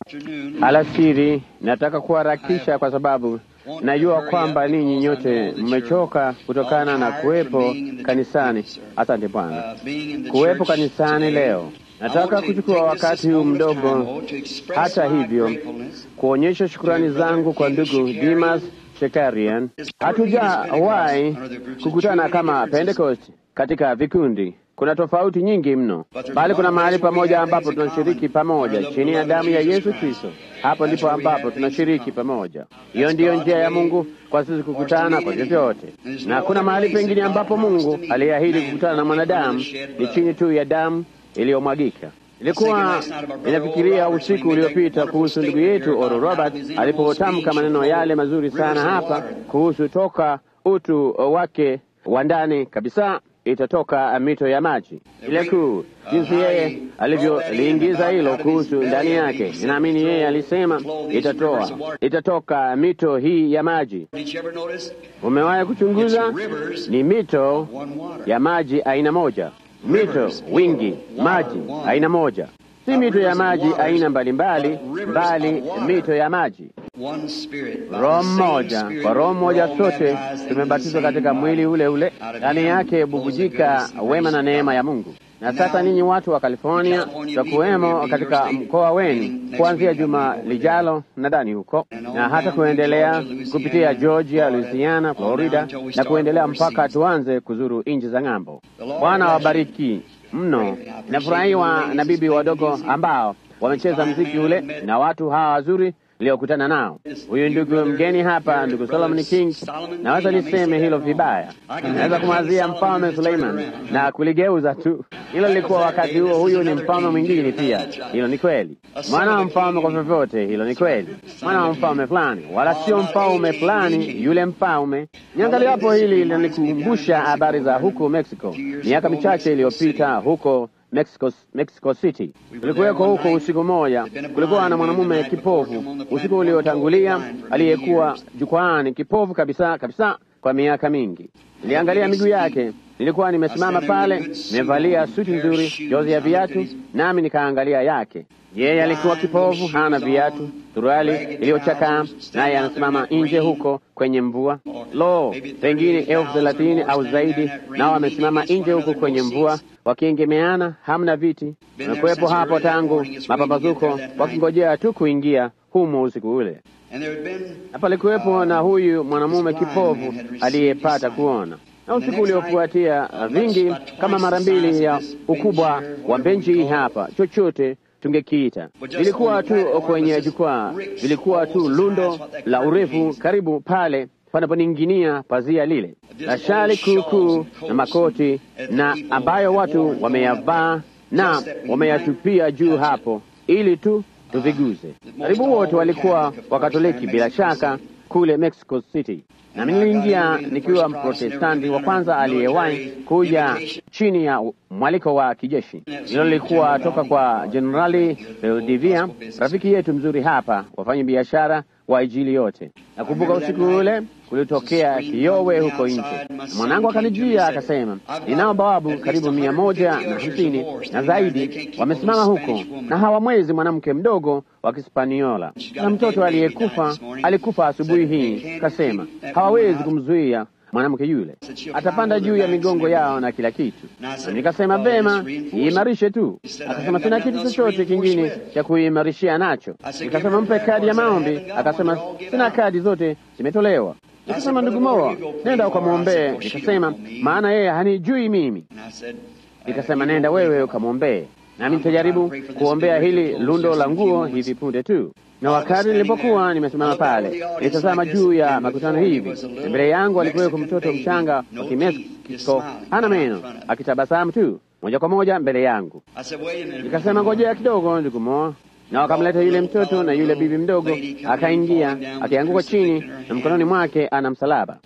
Alasiri, nataka kuharakisha kwa sababu najua kwamba ninyi nyote mmechoka kutokana na kuwepo kanisani. Asante Bwana, kuwepo kanisani leo. Nataka kuchukua wakati huu mdogo, hata hivyo, kuonyesha shukurani zangu kwa ndugu Dimas Shekarian. Hatujawahi kukutana kama Pentecost katika vikundi. Kuna tofauti nyingi mno, bali kuna mahali pamoja ambapo tunashiriki pamoja chini ya damu ya Yesu Kristo. Hapo ndipo ambapo tunashiriki pamoja. Hiyo ndiyo njia ya Mungu kwa sisi kukutana kwa vyovyote, na kuna mahali pengine ambapo Mungu aliahidi kukutana na mwanadamu ni chini tu ya damu iliyomwagika. Ilikuwa inafikiria usiku uliopita kuhusu ndugu yetu Oral Roberts alipotamka maneno yale mazuri sana hapa kuhusu toka utu wake wa ndani kabisa itatoka mito ya maji. Ile kuu jinsi yeye alivyoliingiza hilo kuhusu ndani yake, ninaamini yeye alisema itatoa itatoka mito hii ya maji. Umewahi kuchunguza? Ni mito ya maji aina moja, mito wingi maji aina moja, si mito ya maji aina mbalimbali, bali mito ya maji Roho mmoja. Kwa Roho mmoja sote tumebatizwa katika mwili ule ule, ndani yake bubujika wema na neema ya Mungu. Na sasa ninyi watu wa California, tutakuwemo katika mkoa wenu kuanzia juma lijalo, nadhani huko na hata kuendelea kupitia Georgia, Louisiana, Florida na kuendelea mpaka tuanze kuzuru nchi za ng'ambo. Bwana wabariki mno. Nafurahiwa na bibi wadogo ambao wamecheza mziki ule na watu hawa wazuri iliyokutana nao. Huyu ndugu mgeni hapa, ndugu Solomon King, naweza niseme hilo vibaya, naweza kumwazia mfalme Suleiman na kuligeuza tu. Hilo lilikuwa wakati huo, huyu ni mfalme mwingine pia. Hilo ni kweli, mwana wa mfalme kwa vyovyote. Hilo ni kweli, mwana wa mfalme fulani, wala sio mfalme fulani, yule mfalme. Niangalia hapo, hili linanikumbusha habari za huko Mexico miaka michache iliyopita huko Mexico, Mexico City. Kulikuweko huko usiku moja, kulikuwa na mwanamume kipofu usiku uliotangulia aliyekuwa jukwaani, kipofu kabisa kabisa kwa miaka mingi. Niliangalia miguu yake, nilikuwa nimesimama pale, nimevalia suti nzuri, jozi ya viatu, nami nikaangalia yake. Yeye alikuwa kipofu, hana viatu, suruali iliyochakaa, naye anasimama nje huko kwenye mvua. Lo, pengine elfu thelathini au zaidi, nao wamesimama nje huko kwenye mvua wakiengemeana, hamna viti. Wamekuwepo hapo tangu mapambazuko, wakingojea tu kuingia humo usiku ule. Na palikuwepo na huyu mwanamume kipofu aliyepata kuona, na usiku uliofuatia vingi kama mara mbili ya ukubwa wa benchi hii hapa, chochote tungekiita. Vilikuwa tu kwenye jukwaa, vilikuwa tu lundo la urefu karibu pale panaponing'inia pazia lile la shali kuukuu na makoti na ambayo watu wameyavaa na wameyatupia juu hapo ili tu tuviguze. Karibu wote walikuwa Wakatoliki bila shaka kule Mexico City, na niliingia nikiwa Mprotestanti wa kwanza aliyewahi kuja chini ya mwaliko wa kijeshi. Hilo lilikuwa toka kwa Jenerali Valdivia, rafiki yetu mzuri hapa, wafanya biashara wa Injili yote. Nakumbuka usiku ule kulitokea kiowe huko nje. Mwanangu akanijia akasema, ninao bawabu karibu mia moja na hamsini na zaidi wamesimama huko na hawamwezi mwanamke mdogo wa Kispaniola na mtoto aliyekufa alikufa asubuhi hii. Kasema hawawezi kumzuia mwanamke yule, atapanda juu ya migongo yao na kila kitu. Na nikasema vema, iimarishe tu. Akasema sina kitu chochote kingine cha kuimarishia nacho. Nikasema mpe kadi ya maombi. Akasema sina kadi, zote zimetolewa. Nikasema ndugu Moa, nenda ukamwombee. Nikasema maana yeye hanijui mimi. Nikasema nenda wewe ukamwombee, nami nitajaribu kuombea hili lundo la nguo hivi punde tu. Na wakati nilipokuwa nimesimama pale, nilitazama juu ya makutano hivi, na mbele yangu alikuweko mtoto mchanga wa Kimeksiko, hana meno, akitabasamu tu moja kwa moja mbele yangu. Nikasema ngojea kidogo, ndugu Moa, na wakamleta yule mtoto na yule bibi mdogo, akaingia akianguka chini, na mkononi mwake ana msalaba.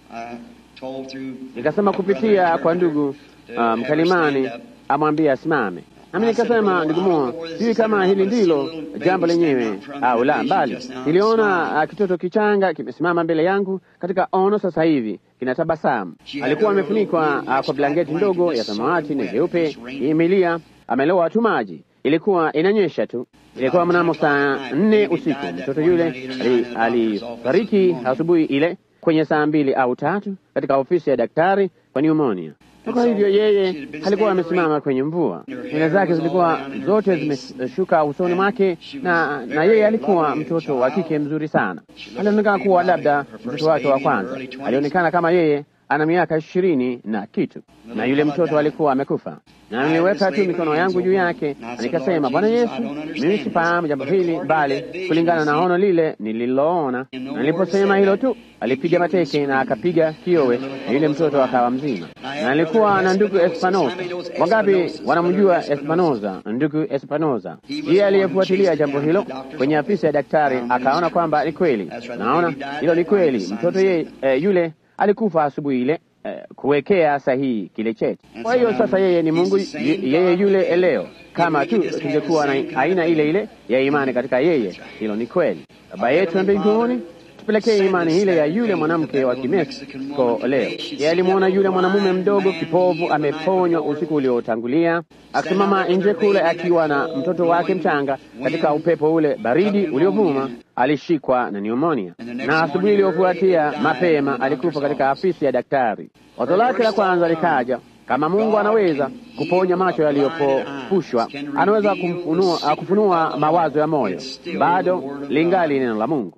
Nikasema kupitia kwa ndugu uh, mkalimani amwambie asimame. Nami nikasema ndugu Moa, sijui kama hili ndilo jambo lenyewe au la, mbali niliona uh, kitoto kichanga kimesimama mbele yangu katika ono sasa hivi kinatabasamu. Alikuwa amefunikwa uh, kwa blanketi ndogo ya samawati na jeupe, imelia, amelowa tu maji, ilikuwa inanyesha tu. Ilikuwa mnamo saa nne usiku. Mtoto yule alifariki asubuhi ile kwenye saa mbili au tatu katika ofisi ya daktari kwa pneumonia. Kwa hivyo yeye alikuwa amesimama kwenye mvua, nywele zake zilikuwa zote zimeshuka usoni mwake, na na yeye alikuwa mtoto wa kike mzuri sana. Alionekana kuwa labda mtoto wake wa kwanza. Alionekana kama yeye ana miaka ishirini na kitu, na yule mtoto alikuwa amekufa. Na niliweka tu mikono yangu juu yake na nikasema, Bwana Yesu, mimi sifahamu jambo hili, bali kulingana na ono lile nililoona. Na niliposema hilo tu, alipiga mateke na akapiga kiowe, na yule mtoto akawa mzima. Na nilikuwa na ndugu Espanoza. Wangapi wanamjua Espanoza? Ndugu Espanoza, yeye aliyefuatilia jambo hilo kwenye afisi ya daktari, akaona kwamba ni kweli. Naona hilo ni kweli, mtoto ye, eh, yule alikufa asubuhi ile eh, kuwekea sahihi kile cheti. Kwa hiyo sasa yeye ni Mungu, yeye yule leo, kama tu tungekuwa na aina ile ile ya imani katika yeye. Hilo ni kweli. Baba yetu wa mbinguni, tupelekee imani ile ya yule mwanamke wa Kimeksiko leo. Yeye alimwona yule mwanamume mdogo kipovu ameponywa usiku uliotangulia, akisimama nje kule akiwa na mtoto wake mchanga katika upepo ule baridi uliovuma alishikwa na pneumonia na asubuhi iliyofuatia mapema alikufa katika afisi ya daktari. Wazo lake la kwanza likaja, kama Mungu anaweza kuponya macho yaliyopofushwa, anaweza kumfunua, kufunua mawazo ya moyo, bado lingali neno la Mungu,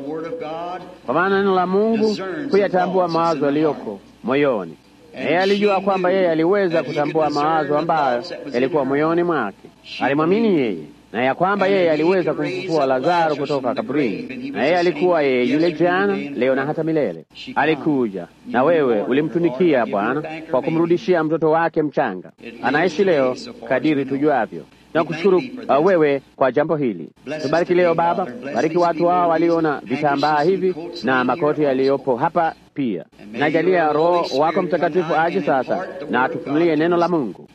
kwa maana neno la Mungu kuyatambua mawazo yaliyoko moyoni. Yeye alijua kwamba yeye aliweza kutambua mawazo ambayo yalikuwa moyoni mwake. Alimwamini yeye na ya kwamba yeye aliweza kumfufua Lazaro kutoka kaburini, na yeye alikuwa yeye yule jana, leo na hata milele. Alikuja na wewe ulimtunikia Bwana kwa kumrudishia mtoto wake mchanga. Anaishi leo kadiri tujuavyo. Na kushukuru uh, wewe kwa jambo hili. Tubariki leo Baba, bariki watu hao waliona vitambaa hivi na makoti yaliyopo hapa pia. Najalia Roho wako Mtakatifu aje sasa na atufunulie neno la Mungu.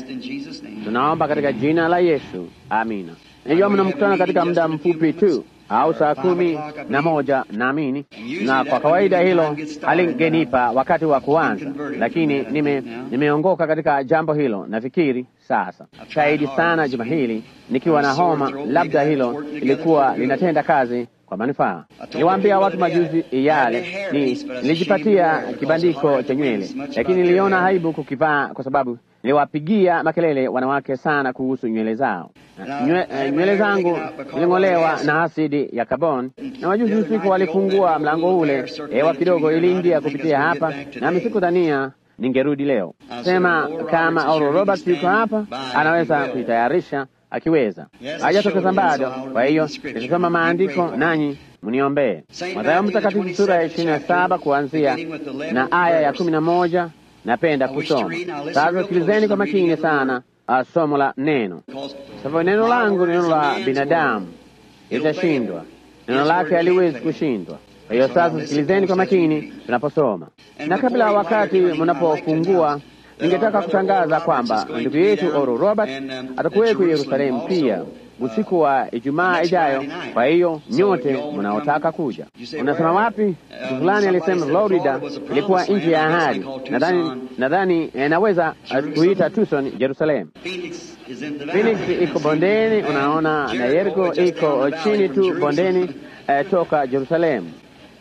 Tunaomba katika jina la Yesu, amina. Najua mnamkutana katika muda mfupi tu au saa kumi na moja naamini, na kwa kawaida hilo halingenipa wakati wa kuanza, lakini nime nimeongoka katika jambo hilo. Nafikiri sasa shahidi sana juma hili nikiwa na homa, labda hilo ilikuwa linatenda kazi kwa manufaa. Niliwaambia watu majuzi yale, ni nilijipatia kibandiko cha nywele, lakini niliona aibu kukivaa kwa sababu niliwapigia makelele wanawake sana kuhusu nywele zao. Nywele zangu ziling'olewa na asidi ya carbon, na wajuzi usiku walifungua mlango ule, hewa kidogo iliingia kupitia hapa, nami sikudhania ningerudi leo. Sema kama Oral Roberts yuko hapa, anaweza kuitayarisha akiweza. Hajatokeza bado, kwa hiyo nitasoma maandiko nanyi mniombee. Mathayo Mtakatifu sura ya ishirini na saba kuanzia na aya ya kumi na moja napenda kusoma sasa. Sikilizeni kwa makini sana uh, somo la neno, sababu neno langu ni neno la binadamu, litashindwa. Neno lake haliwezi kushindwa. Kwa hiyo sasa sikilizeni kwa makini tunaposoma, na kabla ya wakati mnapofungua ningetaka kutangaza kwamba ndugu yetu Oral Robert atakuweko Yerusalemu pia usiku wa Ijumaa ijayo. Kwa hiyo nyote mnaotaka kuja, unasema wapi? Mtu fulani alisema Florida ilikuwa nchi ya ahadi. Nadhani nadhani eh, naweza kuita Tucson Jerusalem. Phoenix iko bondeni, unaona, na Yeriko iko chini tu bondeni eh, toka Jerusalemu.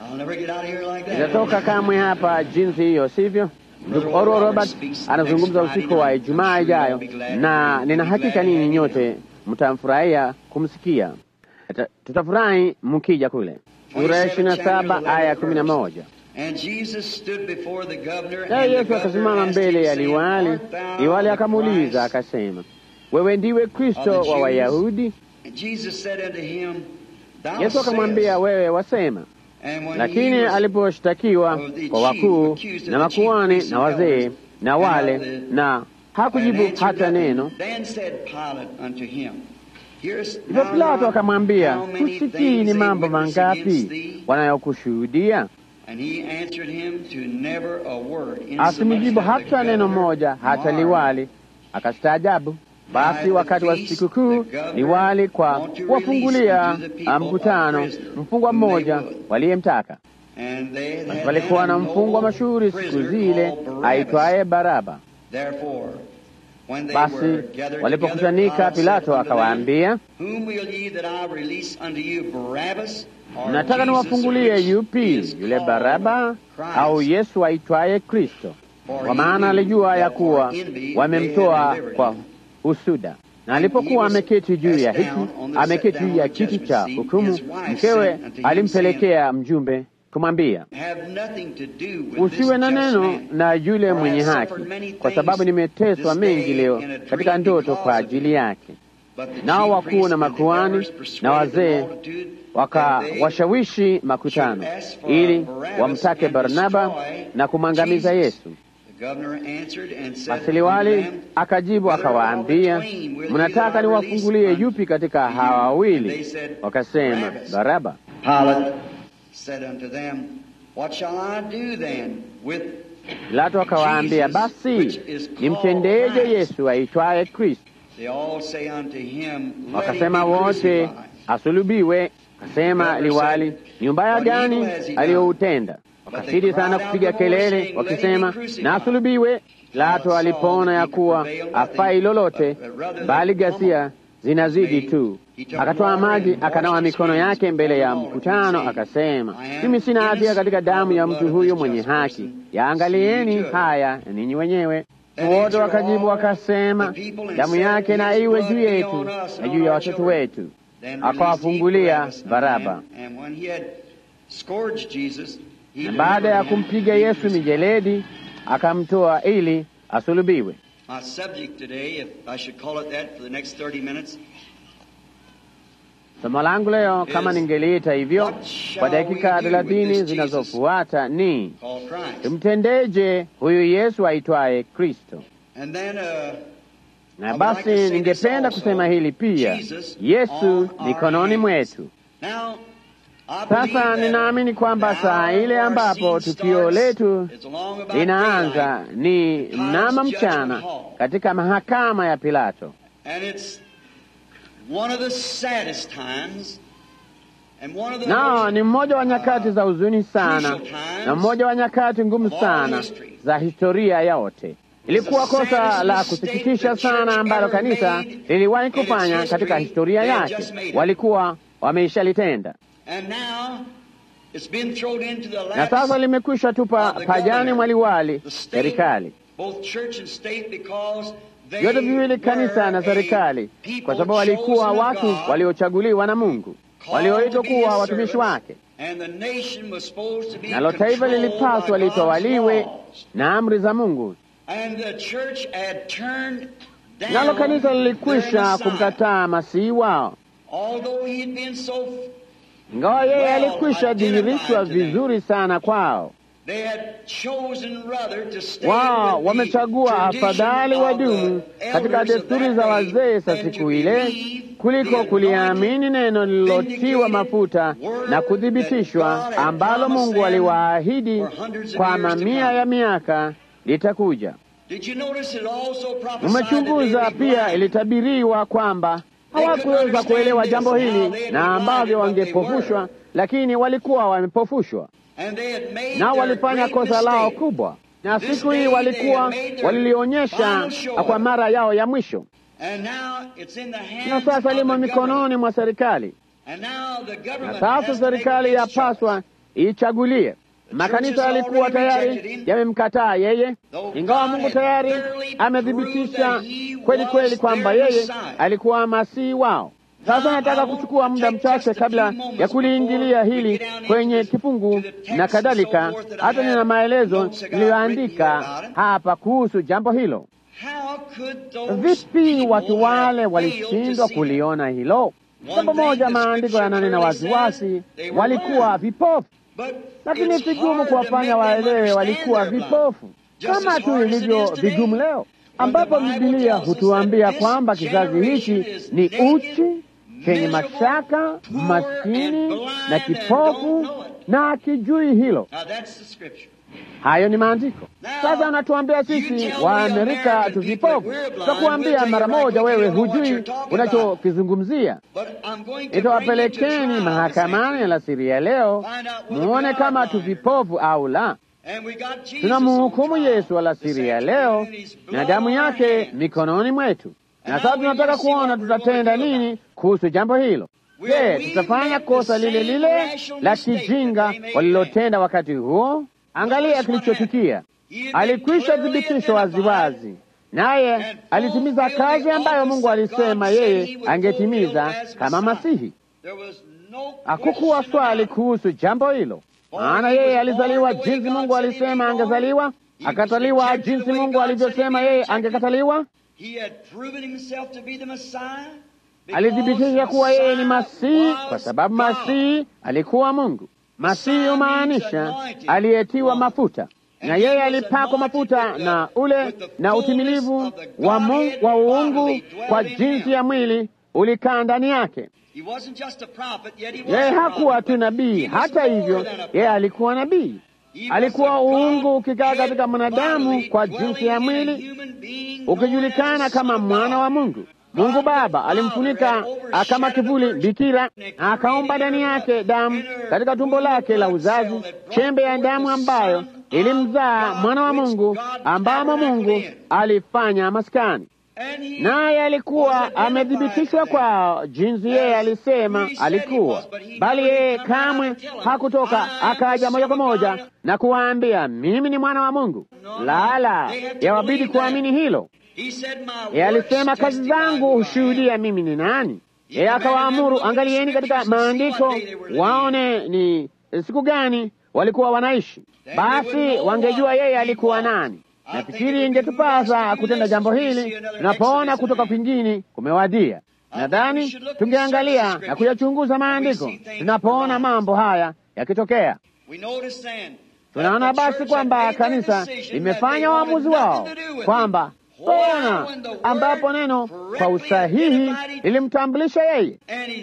Itatoka kamwe hapa jinsi hiyo, sivyo? Ndugu Oral Robert anazungumza usiku wa Ijumaa ijayo, na nina hakika ninyi nyote mtamfurahia kumsikia. Tutafurahi mkija kule. Sura ya ishirini na saba aya ya kumi na moja. Naye Yesu akasimama mbele ya liwali. Liwali akamuuliza akasema, wewe ndiwe Kristo wa Wayahudi? Yesu akamwambia, wewe wasema. Lakini aliposhtakiwa kwa wakuu na makuhani na wazee na wale, na hakujibu hata neno. Hivyo Pilato akamwambia, husikii ni mambo mangapi wanayokushuhudia? Asimjibu hata neno moja. Hata liwali akastaajabu. Basi wakati wa sikukuu liwali kwa kuwafungulia mkutano mfungwa mmoja waliyemtaka. Basi palikuwa na mfungwa mashuhuri siku zile aitwaye Baraba. Basi walipokutanika, Pilato akawaambia, mnataka niwafungulie yupi, yule Baraba au Yesu aitwaye Kristo? Kwa maana alijua ya kuwa wamemtoa kwa husuda. Na alipokuwa ameketi juu ya hiki ameketi juu ya kiti cha hukumu, mkewe alimpelekea mjumbe kumwambia, usiwe na neno na yule mwenye haki, kwa sababu nimeteswa mengi leo katika ndoto kwa ajili yake. Nao wakuu na makuhani na wazee wakawashawishi makutano ili wamtake Barnaba na kumwangamiza Yesu. Basi liwali akajibu akawaambia, mnataka niwafungulie yupi katika hawa wawili? Wakasema, Baraba. Pilato akawaambia, basi nimtendeje Yesu aitwaye Kristo? Wakasema wote, asulubiwe. Akasema liwali, ni ubaya gani aliyoutenda? Wakazidi sana kupiga kelele wakisema, na asulubiwe. Pilato alipoona ya kuwa afai lolote, bali ghasia zinazidi tu, akatoa maji akanawa mikono yake mbele ya mkutano, akasema, mimi sina hatia katika damu ya mtu huyu mwenye haki, yaangalieni haya ninyi wenyewe. Wote wakajibu wakasema, damu yake na iwe juu yetu na juu ya watoto wetu. Akawafungulia Baraba. Na baada ya kumpiga Yesu mijeledi, akamtoa ili asulubiwe. Somo langu leo, kama ningeliita hivyo kwa dakika thelathini zinazofuata, ni tumtendeje huyu Yesu aitwaye Kristo? Na basi ningependa kusema hili pia, Yesu mikononi mwetu. Sasa ninaamini kwamba saa ile ambapo tukio letu linaanza ni mnamo mchana katika mahakama ya Pilato, nao ni mmoja wa nyakati za huzuni sana na mmoja wa nyakati ngumu sana za historia yote. Ilikuwa kosa la kusikitisha sana ambalo kanisa liliwahi kufanya katika historia yake, walikuwa wameishalitenda na sasa limekwisha tupa pajani mwaliwali serikali vyote viwili, kanisa na serikali, kwa sababu walikuwa watu waliochaguliwa na Mungu, walioitwa kuwa watumishi wake, nalo taifa lilipaswa litawaliwe na amri za Mungu, nalo kanisa lilikwisha kumkataa masihi wao ingawa yeye alikwisha dhihirishwa vizuri sana kwao. Wao wamechagua afadhali wadumu katika desturi za wazee za siku ile kuliko kuliamini neno lililotiwa mafuta na kuthibitishwa, ambalo Mungu aliwaahidi kwa mamia ya miaka litakuja. Umechunguza pia, ilitabiriwa kwamba hawakuweza kuelewa jambo hili na ambavyo wangepofushwa, lakini walikuwa wamepofushwa, nao walifanya kosa lao kubwa, na siku hii walikuwa walilionyesha kwa mara yao ya mwisho, na sasa limo mikononi mwa serikali, na sasa serikali yapaswa ichagulie. Makanisa yalikuwa tayari yamemkataa yeye, ingawa Mungu tayari amethibitisha kweli kweli kwamba yeye alikuwa masihi wao. Sasa nataka kuchukua muda mchache kabla ya kuliingilia hili kwenye kifungu na kadhalika. Hata nina maelezo niliyoandika hapa kuhusu jambo hilo. Vipi watu wale walishindwa kuliona hilo? Jambo moja, maandiko yananena waziwazi, walikuwa vipofu lakini vigumu kuwafanya waelewe walikuwa vipofu, kama tu ilivyo vigumu leo, ambapo Bibilia hutuambia kwamba kizazi hiki ni uchi, chenye mashaka, maskini na kipofu na akijui hilo. Hayo ni maandiko. Sasa anatuambia sisi wa Amerika tu vipofu. Tutakuambia mara moja, wewe hujui unachokizungumzia. Itawapelekeni mahakamani alasiri ya leo muone kama tu vipofu au la. Tunamhukumu Yesu alasiri ya leo na damu yake mikononi mwetu, na sasa tunataka kuona tutatenda nini kuhusu jambo hilo. Je, tutafanya kosa lile lile la kijinga walilotenda wakati huo? Angalia kilichotukia. Alikwisha thibitishwa waziwazi, naye alitimiza kazi ambayo Mungu alisema yeye angetimiza kama Masihi. Hakukuwa swali kuhusu jambo hilo, maana yeye alizaliwa jinsi Mungu alisema angezaliwa, akataliwa jinsi Mungu alivyosema yeye angekataliwa. Alithibitisha kuwa yeye ni Masihi kwa sababu Masihi alikuwa Mungu. Masihi humaanisha aliyetiwa mafuta, na yeye alipakwa mafuta na ule na utimilivu wa, Mungu, wa uungu kwa jinsi ya mwili ulikaa ndani yake. Yeye hakuwa tu nabii, hata hivyo yeye alikuwa nabii. Alikuwa uungu ukikaa katika mwanadamu kwa jinsi ya mwili, ukijulikana kama mwana wa Mungu. Mungu Baba alimfunika kama kivuli bikira, na akaumba ndani yake damu katika tumbo lake la uzazi, chembe ya damu ambayo ilimzaa mwana wa Mungu, ambamo Mungu alifanya maskani naye alikuwa amethibitishwa kwa jinsi yeye alisema alikuwa, bali yeye kamwe hakutoka akaja moja kwa moja na kuwaambia mimi ni mwana wa Mungu. Lala, yawabidi kuamini hilo. Yeye alisema kazi zangu hushuhudia mimi ni nani. Yeye akawaamuru, angalieni katika maandiko waone ni siku gani walikuwa wanaishi, basi wangejua yeye alikuwa nani. Nafikiri ingetupasa kutenda jambo hili tunapoona kutoka kwingine kumewadia. Nadhani tungeangalia na kuyachunguza maandiko tunapoona mambo haya yakitokea. Tunaona basi kwamba kanisa limefanya uamuzi wao kwamba ona, ambapo neno kwa usahihi lilimtambulisha yeye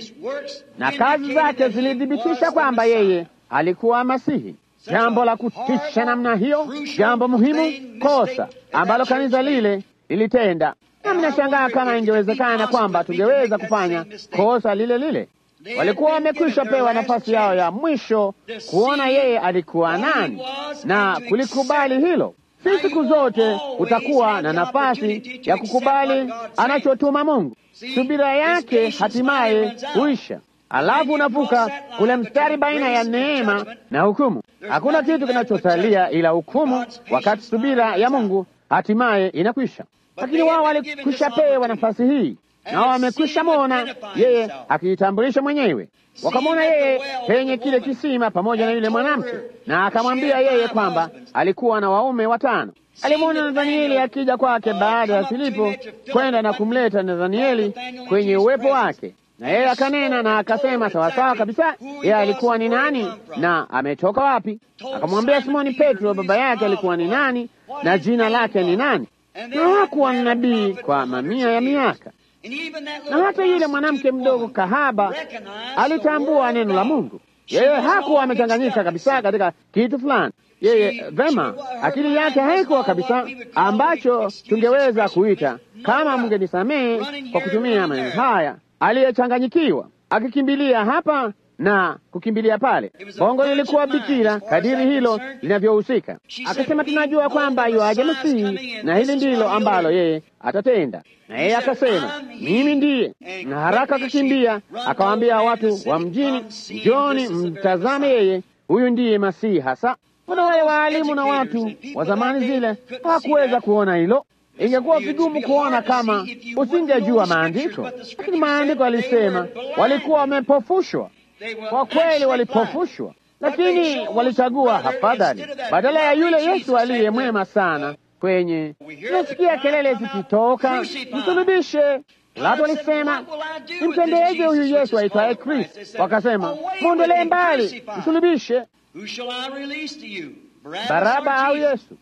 na kazi zake zilithibitisha kwamba yeye alikuwa Masihi. Jambo la kutisha namna hiyo, jambo muhimu, kosa ambalo kanisa lile lilitenda. Nami nashangaa kama ingewezekana kwamba tungeweza kufanya kosa lile lile. Walikuwa wamekwisha pewa nafasi yao ya mwisho kuona yeye alikuwa nani na kulikubali hilo. Si siku zote utakuwa na nafasi ya kukubali anachotuma Mungu. Subira yake hatimaye huisha. Alafu unavuka ule mstari baina ya neema na hukumu. Hakuna kitu kinachosalia ila hukumu, wakati subira ya Mungu hatimaye inakwisha. Lakini wao walikwisha pewa nafasi hii, nao wamekwisha mwona yeye akijitambulisha mwenyewe. Wakamwona yeye penye kile kisima pamoja na yule mwanamke, na akamwambia yeye kwamba alikuwa na waume watano. Alimwona Nathanieli akija kwake baada ya Filipo kwenda na kumleta Nathanieli kwenye uwepo wake na yeye akanena na akasema sawasawa kabisa, yeye alikuwa ni nani na ametoka wapi. Akamwambia Simoni Petro baba yake alikuwa ni nani na jina lake ni nani, na hakuwa nabii kwa mamia ya miaka. Na hata yule mwanamke mdogo kahaba alitambua neno la Mungu. Yeye hakuwa amechanganyika kabisa katika kitu fulani. Yeye vema, akili yake haikuwa kabisa ambacho tungeweza kuita, kama mngenisamehe kwa kutumia maneno haya aliyechanganyikiwa akikimbilia hapa na kukimbilia pale. Bongo lilikuwa bikira kadiri hilo linavyohusika. Akasema, tunajua kwamba yuaja Masihi na hili ndilo ambalo yeye atatenda. Na yeye akasema, mimi ndiye. Na haraka akakimbia akawaambia watu wa mjini, njoni mtazame, yeye huyu ndiye Masihi hasa. Kuna wale waalimu na watu wa zamani zile hawakuweza kuona hilo. Ingekuwa vigumu kuona kama usingejua maandiko, lakini maandiko alisema walikuwa wamepofushwa. Kwa kweli walipofushwa, lakini walichagua afadhali badala ya yule Yesu aliye mwema sana. Kwenye tunasikia kelele zikitoka, msulubishe. Watu walisema nimtendeeje huyu Yesu aitwaye Kristo? Wakasema mwondolee mbali, msulubishe. Baraba au Yesu?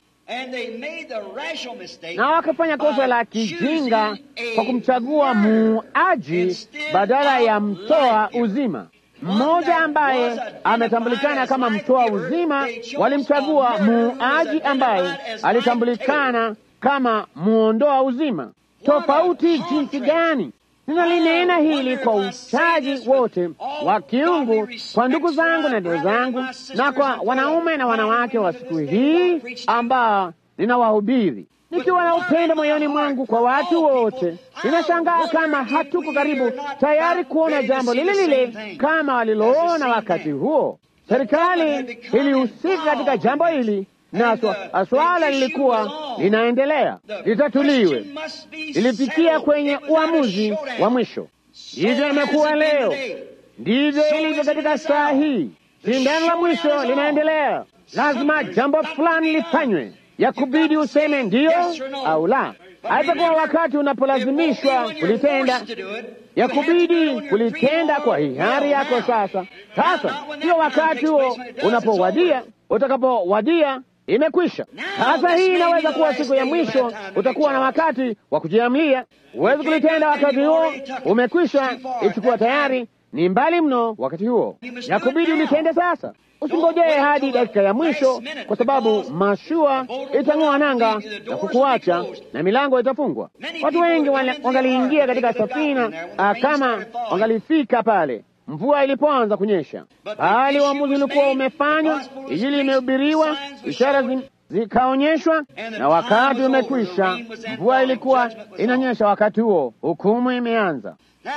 na wakafanya kosa la kijinga kwa kumchagua muuaji badala ya mtoa uzima. Mmoja ambaye ametambulikana kama mtoa uzima, walimchagua muuaji ambaye alitambulikana kama muondoa uzima. Tofauti jinsi gani! Ninalinena hili kwa uchaji wote wa kiungu kwa ndugu zangu na dada zangu, na kwa wanaume na wanawake wa siku hii ambao ninawahubiri nikiwa na upendo moyoni mwangu kwa watu wote. Ninashangaa kama hatuko karibu tayari kuona jambo lile lile kama waliloona wakati huo. Serikali ilihusika katika jambo hili na swala lilikuwa linaendelea litatuliwe, lilifikia kwenye uamuzi wa mwisho. Ndivyo imekuwa leo, ndivyo ilivyo katika saa hii. Shindano la mwisho linaendelea, lazima jambo fulani lifanywe ya kubidi useme ndiyo au la. Haitakuwa wakati unapolazimishwa kulitenda, ya kubidi kulitenda kwa hiari yako. Sasa sasa sio wakati huo unapowadia, utakapowadia imekwisha. Sasa hii inaweza kuwa siku ya mwisho, utakuwa na wakati wa kujiamlia. Huwezi kulitenda wakati huo umekwisha, ichukua tayari ni mbali mno wakati huo, ya kubidi ulitende sasa. Usingojee hadi dakika ya mwisho, kwa sababu mashua itang'oa nanga na kukuacha na milango itafungwa. Watu wengi wangaliingia katika safina kama wangalifika pale mvua ilipoanza kunyesha, bali uamuzi ulikuwa umefanywa, Injili imehubiriwa, ishara zikaonyeshwa, na wakati umekwisha. Mvua ilikuwa inanyesha wakati huo, hukumu imeanza.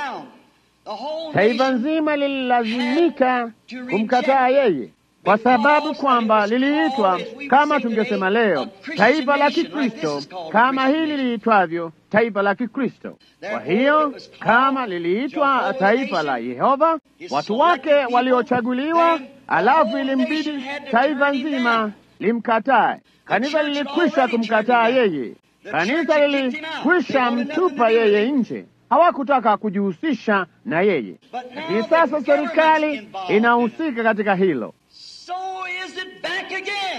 Taifa nzima lililazimika kumkataa yeye kwa sababu kwamba liliitwa, kama tungesema leo, taifa la Kikristo, kama hili liliitwavyo taifa la Kikristo. Kwa hiyo kama liliitwa taifa la Yehova, watu wake waliochaguliwa, alafu ilimbidi taifa nzima limkatae. Kanisa lilikwisha kumkataa yeye, kanisa lilikwisha mtupa yeye nje. Hawakutaka kujihusisha na yeye, lakini sasa serikali inahusika katika hilo. So is it back again.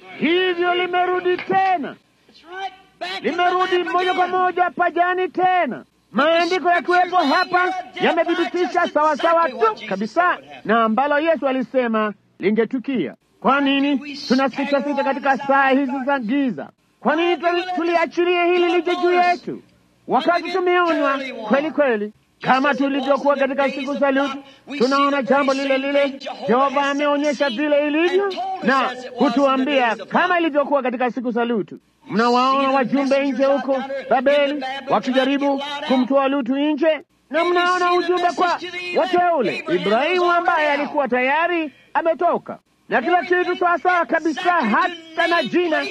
Hivyo limerudi tena, It's right back in the limerudi lap moja kwa again. moja pajani tena. Maandiko yakiwepo hapa yamethibitisha sawasawa tu kabisa na ambalo Yesu alisema lingetukia. Kwa nini tunasita sita katika saa hizi za giza? Kwa nini tuli- tuliachilie hili lije juu yetu wakati tumeonywa kweli kweli kama tulivyokuwa katika siku za Lutu? Tunaona jambo lile lile. Jehova ameonyesha vile ilivyo na kutuambia kama ilivyokuwa katika siku za Lutu. Mnawaona wajumbe nje huko Babeli wakijaribu kumtoa Lutu nje, na mnaona ujumbe kwa wateule Ibrahimu ambaye alikuwa tayari ametoka na kila kitu sawasawa kabisa, hata na jina,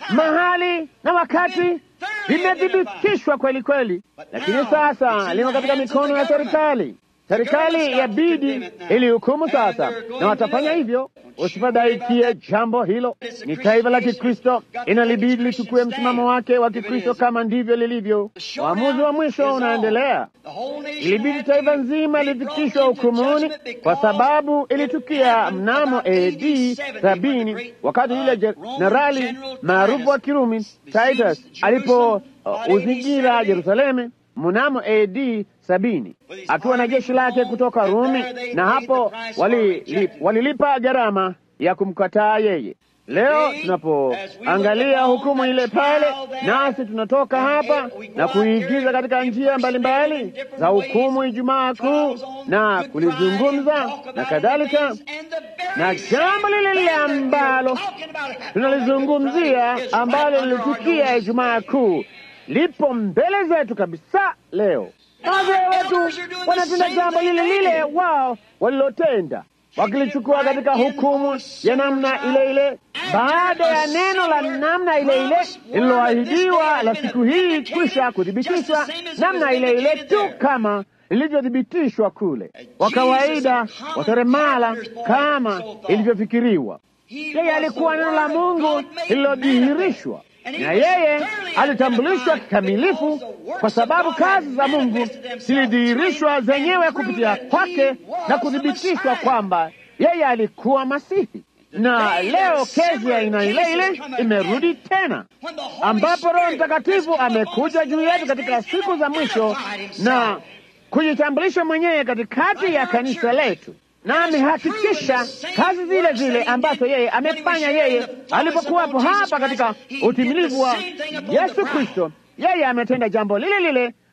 mahali na wakati vimethibitishwa kweli kweli, lakini sasa limo katika mikono ya serikali. Serikali ya bidi ilihukumu sasa, na watafanya hivyo. Usifadhaikie jambo hilo. Ni taifa la Kikristo, inalibidi lichukue msimamo wake wa Kikristo kama ndivyo lilivyo. Uamuzi wa mwisho unaendelea. The whole nation Ilibidi had to taifa be nzima brought lifikishwa into hukumuni judgment kwa because sababu it ilitukia happened mnamo about AD AD 70 sabini when the wakati great, yule uh, Roman jenerali general maarufu wa Titus Kirumi besieged Titus Jerusalem alipo about uh, uzingira AD Yerusalemu mnamo AD sabini With his akiwa na army jeshi from lake Rome, kutoka and Rumi, there they na paid hapo the price for wali- rejecting li- walilipa gharama ya kumkataa yeye. Leo Today, tunapoangalia as we look hukumu upon ile that pale, trial there, nasi tunatoka and hapa it- we go na out here kuigiza katika and njia mbalimbali different za ways, hukumu Ijumaa Kuu trials on na Good kulizungumza Friday, talk about na it kadhalika, and things, and the very na same jambo lile lile thing that we're ambalo talking about happening on tunalizungumzia Good Friday is ambalo right under our lilitukia noses Ijumaa Kuu lipo mbele zetu kabisa leo. Wazee wetu wanatenda jambo lile lile wao walilotenda, wakilichukua katika hukumu ya namna ile ile, baada ya neno la namna ile ile lililoahidiwa la siku hii kwisha kuthibitishwa namna ile ile tu kama lilivyothibitishwa kule, kwa kawaida waseremala kama ilivyofikiriwa. Yeye alikuwa neno la Mungu lililodhihirishwa, na yeye alitambulishwa kikamilifu, kwa sababu kazi za Mungu zilidhihirishwa zenyewe kupitia kwake na kuthibitishwa kwamba yeye alikuwa Masihi. Na leo kesi ya aina ile ile imerudi tena, ambapo Roho Mtakatifu amekuja juu yetu katika siku za mwisho na kujitambulisha mwenyewe katikati ya kanisa letu na amehakikisha kazi zile zile ambazo yeye amefanya yeye alipokuwapo hapa katika utimilivu wa Yesu Kristo. Yeye ametenda jambo lile lile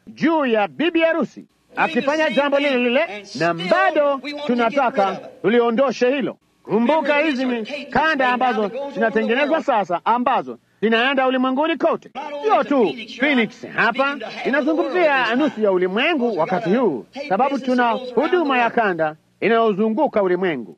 juu ya bibi harusi akifanya jambo lile lile, na bado tunataka tuliondoshe hilo. Kumbuka, hizi ni kanda ambazo zinatengenezwa sasa, ambazo zinaenda ulimwenguni kote. Sio tu Phoenix hapa, inazungumzia nusu ya ulimwengu wakati huu, sababu tuna huduma ya kanda inayozunguka ulimwengu.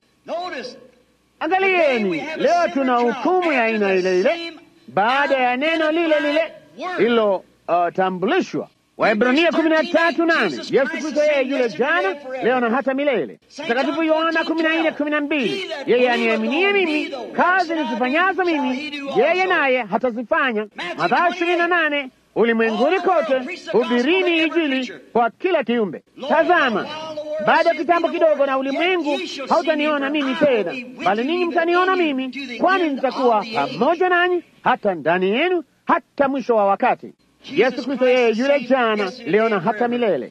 Angalieni, leo tuna hukumu ya aina ile ile baada ya neno lile lile lililotambulishwa. Waebrania kumi na tatu nane Yesu Kristo yeye yule jana leo na hata milele. Mtakatifu Yohana kumi na nne kumi na mbili yeye aniaminie mimi, kazi nizifanyazo mimi yeye naye hatazifanya. Mathayo ishirini na nane ulimwenguni kote hubirini Injili kwa kila kiumbe. Tazama, baada ya kitambo kidogo, na ulimwengu hautaniona mimi tena, bali ninyi mtaniona mimi, kwani nitakuwa pamoja nanyi hata ndani yenu hata mwisho wa wakati. Yesu Kristo yeye yule jana leo na hata milele.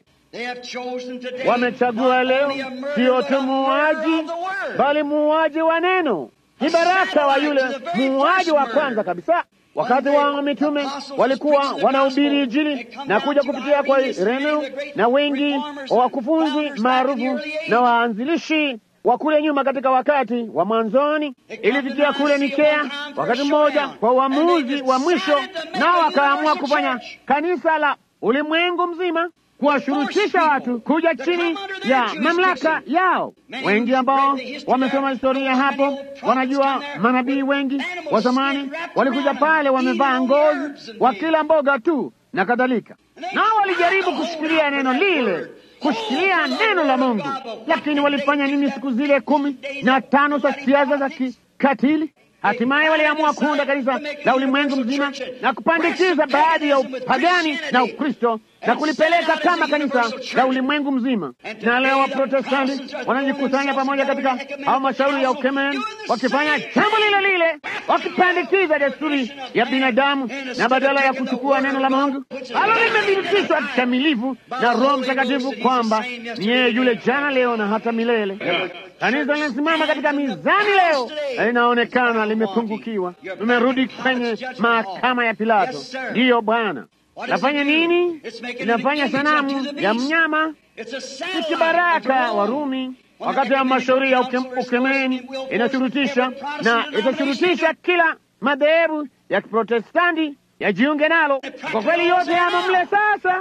Wamechagua leo sio tu muuaji, bali muuaji wa neno. Ni baraka wa yule muuaji wa kwanza kabisa. Wakati wa mitume walikuwa wanahubiri Injili na kuja kupitia kwa Ireneo na wengi wa wakufunzi maarufu na waanzilishi wa kule nyuma katika wakati wa mwanzoni, ilifikia kule Nikea wakati mmoja kwa uamuzi wa mwisho, nao wakaamua kufanya kanisa la ulimwengu mzima, kuwashurutisha watu kuja chini ya mamlaka yao. Wengi ambao wamesoma historia hapo wanajua manabii wengi wa zamani walikuja pale wamevaa ngozi, wakila mboga tu na kadhalika, nao walijaribu kushikilia neno lile kushikilia neno la Mungu, lakini walifanya nini siku zile kumi na tano za siasa za kikatili? Hatimaye waliamua kuunda kanisa la ulimwengu mzima na kupandikiza baadhi ya upagani na Ukristo na kulipeleka kama kanisa la ulimwengu mzima. Na leo Waprotestanti wanajikusanya pamoja katika halmashauri ya ukemeni, wakifanya jambo lile lile, wakipandikiza desturi ya binadamu, na badala ya kuchukua neno la Mungu alo limethibitishwa kikamilifu na Roho Mtakatifu kwamba ni yeye yule jana, leo na hata milele. Kanisa linasimama katika mizani leo na linaonekana limepungukiwa. Tumerudi kwenye mahakama ya Pilato. Ndiyo Bwana, nafanya nini? Inafanya sanamu ya mnyama, si kibaraka Warumi wakati wa mashauri ya uke, ukemeni inashurutisha na itashurutisha kila madhehebu ya Kiprotestanti yajiunge nalo. Kwa kweli yote yamo mle sasa,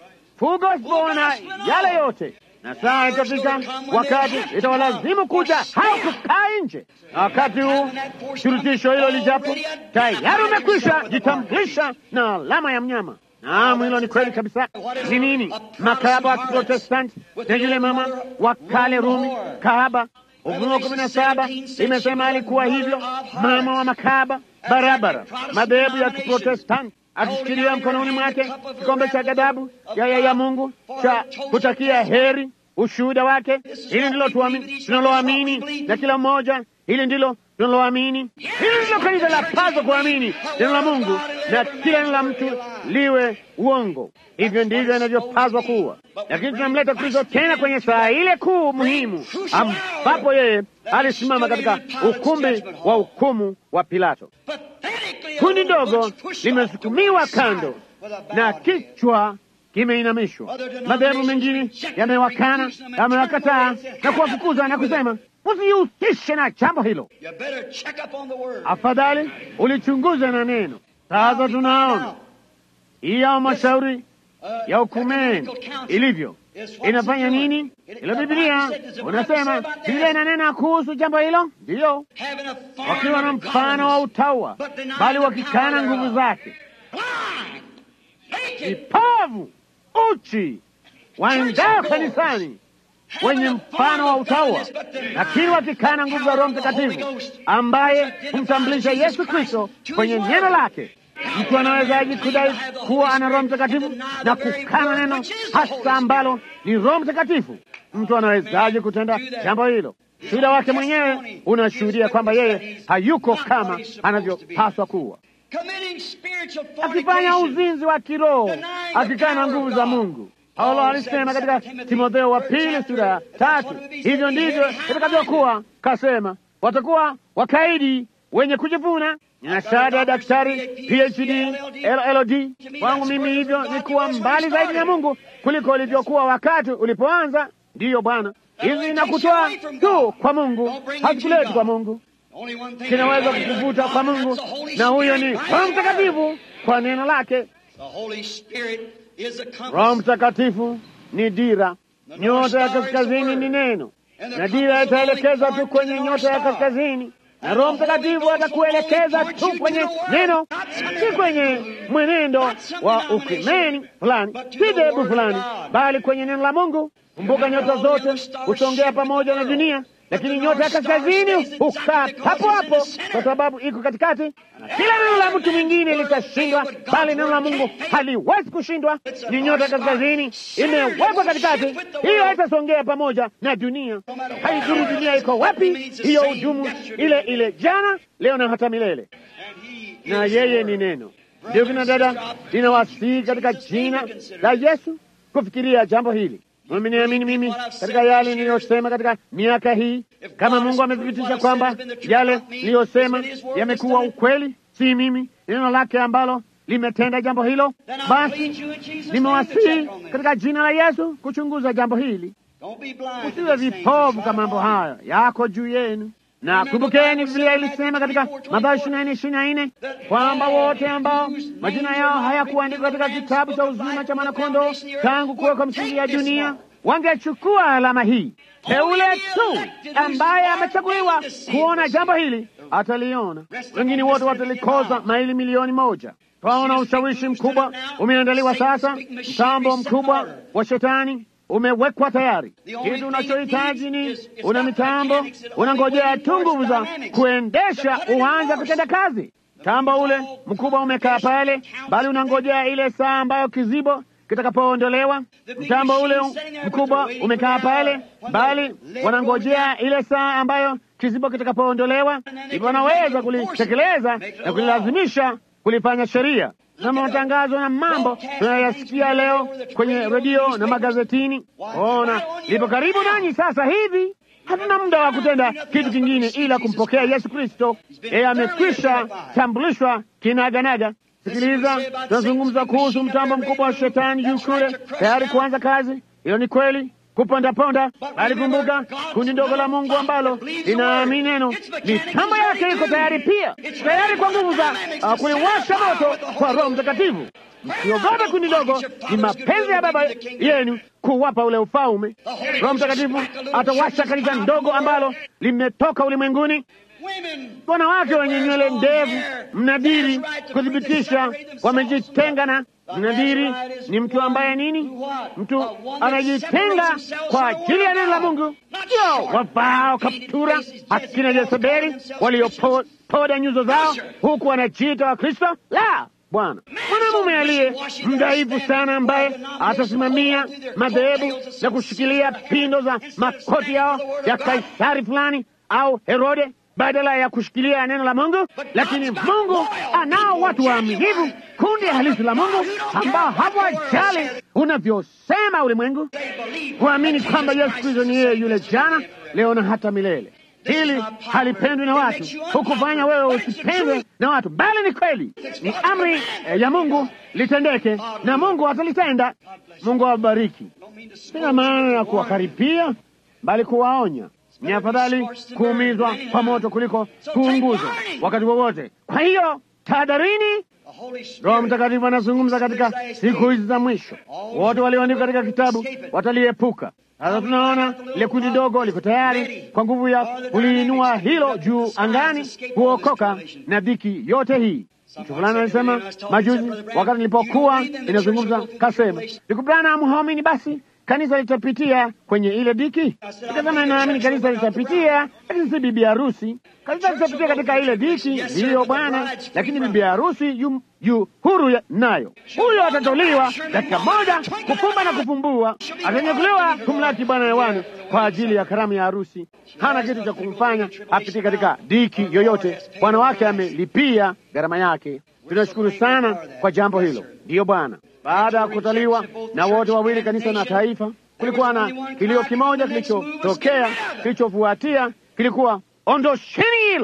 fugo na yale yote na saa itafika wakati itawalazimu kuja au kukaa nje. Na wakati huu shurutisho hilo lijapo, tayari umekwisha jitambulisha na alama ya mnyama. Naam, hilo ni kweli kabisa. Ni nini? Makahaba wa Kiprotestanti na yule mama wa kale Rumi kahaba. Ufunuo kumi na saba imesema alikuwa hivyo, mama wa makahaba barabara, madhehebu ya Kiprotestanti akishikilia mkononi mwake kikombe cha ghadhabu ya ya Mungu cha kutakia heri ushuhuda wake. Hili ndilo tunaloamini na kila mmoja, hili ndilo tunaloamini. Hili ndilo kanisa la pazo kuamini neno la Mungu na kila neno la mtu liwe uongo. Hivyo ndivyo inavyopaswa kuwa, lakini tunamleta Kristo tena kwenye saa ile kuu muhimu, ambapo yeye alisimama katika ukumbi wa hukumu wa Pilato. Kundi ndogo limesukumiwa kando na kichwa kimeinamishwa. Madhehebu mengine yamewakana, yamewakataa na kuwafukuza na kusema usijihusishe na jambo hilo, afadhali ulichunguze na neno. Sasa tunaona hiyo mashauri ya hukumeni ilivyo inafanya nini? Ilo Biblia unasema Biblia inanena kuhusu jambo hilo, ndiyo, wakiwa na mfano wa utaua, bali wakikana nguvu zake, vipavu, uchi, waendao kanisani wenye mfano wa utaua, lakini wakikana nguvu za Roho Mtakatifu ambaye humtambulisha Yesu Kristo kwenye neno lake. Mtu anawezaje kudai kuwa ana Roho Mtakatifu na kukana neno hasa ambalo ni Roho Mtakatifu? Mtu anawezaje kutenda jambo hilo? Shuhuda wake mwenyewe unashuhudia kwamba yeye hayuko kama anavyopaswa kuwa, akifanya uzinzi wa kiroho, akikana nguvu za Mungu. Paulo alisema katika Timotheo wa pili sura ya tatu, hivyo ndivyo itakavyokuwa, kasema watakuwa wakaidi wenye kujivuna. Nina shahada ya daktari PhD, LLD. Kwangu mimi hivyo ni kuwa mbali zaidi na Mungu kuliko ulivyokuwa wakati ulipoanza. Ndiyo Bwana, hizi inakutoa tu kwa Mungu, hazikuleti kwa Mungu. Kinaweza kukuvuta kwa Mungu, na huyo ni Roho Mtakatifu kwa neno lake. Roho Mtakatifu ni dira, nyota ya kaskazini ni neno, na dira itaelekeza tu kwenye nyota ya kaskazini, na Roho Mtakatifu atakuelekeza tu kwenye neno, si kwenye mwenendo wa ukimeni fulani, si dhehebu fulani, bali kwenye neno la Mungu. Kumbuka, nyota zote husongea pamoja na dunia, lakini nyota ya kaskazini hukaa hapo hapo kwa sababu iko katikati, na kila neno la mtu mwingine litashindwa, bali neno la Mungu haliwezi kushindwa. Ni nyota ya kaskazini imewekwa katikati, hiyo haitasongea pamoja na dunia. Haidhuru dunia iko wapi, hiyo hudumu ile ile jana, leo na hata milele, na yeye ni neno. Ndio kina dada, ninawasihi katika jina la Yesu kufikiria jambo hili. Mniamini mimi katika yale niliyosema katika miaka hii. Kama Mungu amethibitisha kwamba yale niliyosema yamekuwa ukweli, si mimi, neno lake ambalo limetenda jambo hilo, basi nimewasihi katika jina la Yesu kuchunguza jambo hili. Usiwe vipovu kama mambo hayo yako juu yenu. Na kumbukeni, Biblia ilisema katika Mathayo ishirini na nne ishirini na nne kwamba wote ambao majina yao hayakuandikwa katika kitabu cha uzima cha mwanakondoo tangu kuwekwa msingi ya dunia wangechukua alama hii. Teule tu ambaye amechaguliwa kuona jambo hili ataliona, wengine wote watalikosa maili milioni moja. Twaona ushawishi mkubwa umeandaliwa sasa, mtambo mkubwa wa shetani umewekwa tayari. Kitu unachohitaji ni una mitambo, unangojea tu nguvu za kuendesha uanza kutenda kazi. Mtambo ule mkubwa umekaa pale, bali unangojea ile saa ambayo kizibo kitakapoondolewa. Mtambo ule mkubwa umekaa pale, bali wanangojea ile saa ambayo kizibo kitakapoondolewa, hivyo wanaweza kulitekeleza na kulilazimisha kulifanya sheria na matangazo na mambo tunayasikia leo kwenye redio na magazetini. Ona, lipo karibu nanyi sasa hivi. Hatuna muda wa kutenda kitu kingine ila kumpokea Yesu Kristo. Yeye amekwisha tambulishwa kinaganaga. Sikiliza, tunazungumza kuhusu mtambo mkubwa wa shetani juu kule, tayari kuanza kazi. Hiyo ni kweli kupondaponda, bali kumbuka, kundi ndogo la Mungu ambalo linaamini neno, mitambo yake iko tayari pia, tayari kwa nguvu za uh, kuliwasha moto kwa Roho Mtakatifu. Msiogope kundi ndogo, ni mapenzi ya Baba yenu kuwapa ule ufalme. Roho Mtakatifu atawasha kanisa ndogo ambalo limetoka ulimwenguni wanawake wenye nywele ndevu, mnadiri kuthibitisha wamejitenga na mnadiri. Ni mtu ambaye nini? Mtu anajitenga kwa ajili ya neno la Mungu, sio wavao kaptura akina Jezebeli waliopoda nyuso zao huku wanajiita wa Kristo. La, Bwana, mwanamume aliye mdhaifu sana ambaye atasimamia madhehebu na kushikilia pindo za makoti yao ya Kaisari fulani au Herode badala ya kushikilia neno la Mungu. Lakini Mungu anao watu waaminifu, kundi halisi la Mungu ambao hawajali unavyosema ulimwengu, kuamini kwamba Yesu Kristo ni yeye yule jana, leo na hata milele. Hili halipendwi na watu, hukufanya wewe usipendwe na watu, bali ni kweli, ni amri eh, ya Mungu litendeke, na Mungu atalitenda. Mungu awabariki. Sina maana ya kuwakaripia, bali kuwaonya. Ni afadhali kuumizwa kwa moto kuliko kuunguzwa wakati wowote. Kwa hiyo tahadharini. Roho Mtakatifu anazungumza katika siku hizi za mwisho, wote walioandikwa katika kitabu wataliepuka. Sasa tunaona ile kundi dogo liko tayari kwa nguvu ya kuliinua hilo juu angani, kuokoka na dhiki yote hii. Mtu fulani alisema majuzi, wakati nilipokuwa inazungumza, kasema ndugu Branham, hamwamini basi kanisa litapitia kwenye ile diki. Nikasema naamini kanisa litapitia, lakini si bibi harusi. Kanisa litapitia katika ile diki, ndiyo Bwana, lakini bibi harusi yu, yu huru ya, nayo huyo atatoliwa dakika moja, kufumba na kufumbua, atanyakuliwa kumlaki Bwana hewani kwa ajili ya karamu ya harusi. Hana kitu cha kumfanya apitie katika diki yoyote. Bwana wake amelipia gharama yake. Tunashukuru sana kwa jambo hilo, ndiyo Bwana. Baada ya kutaliwa na wote wawili, kanisa na taifa, kulikuwa na kilio kimoja kilichotokea. Kilichofuatia kilikuwa ondosheni hilo.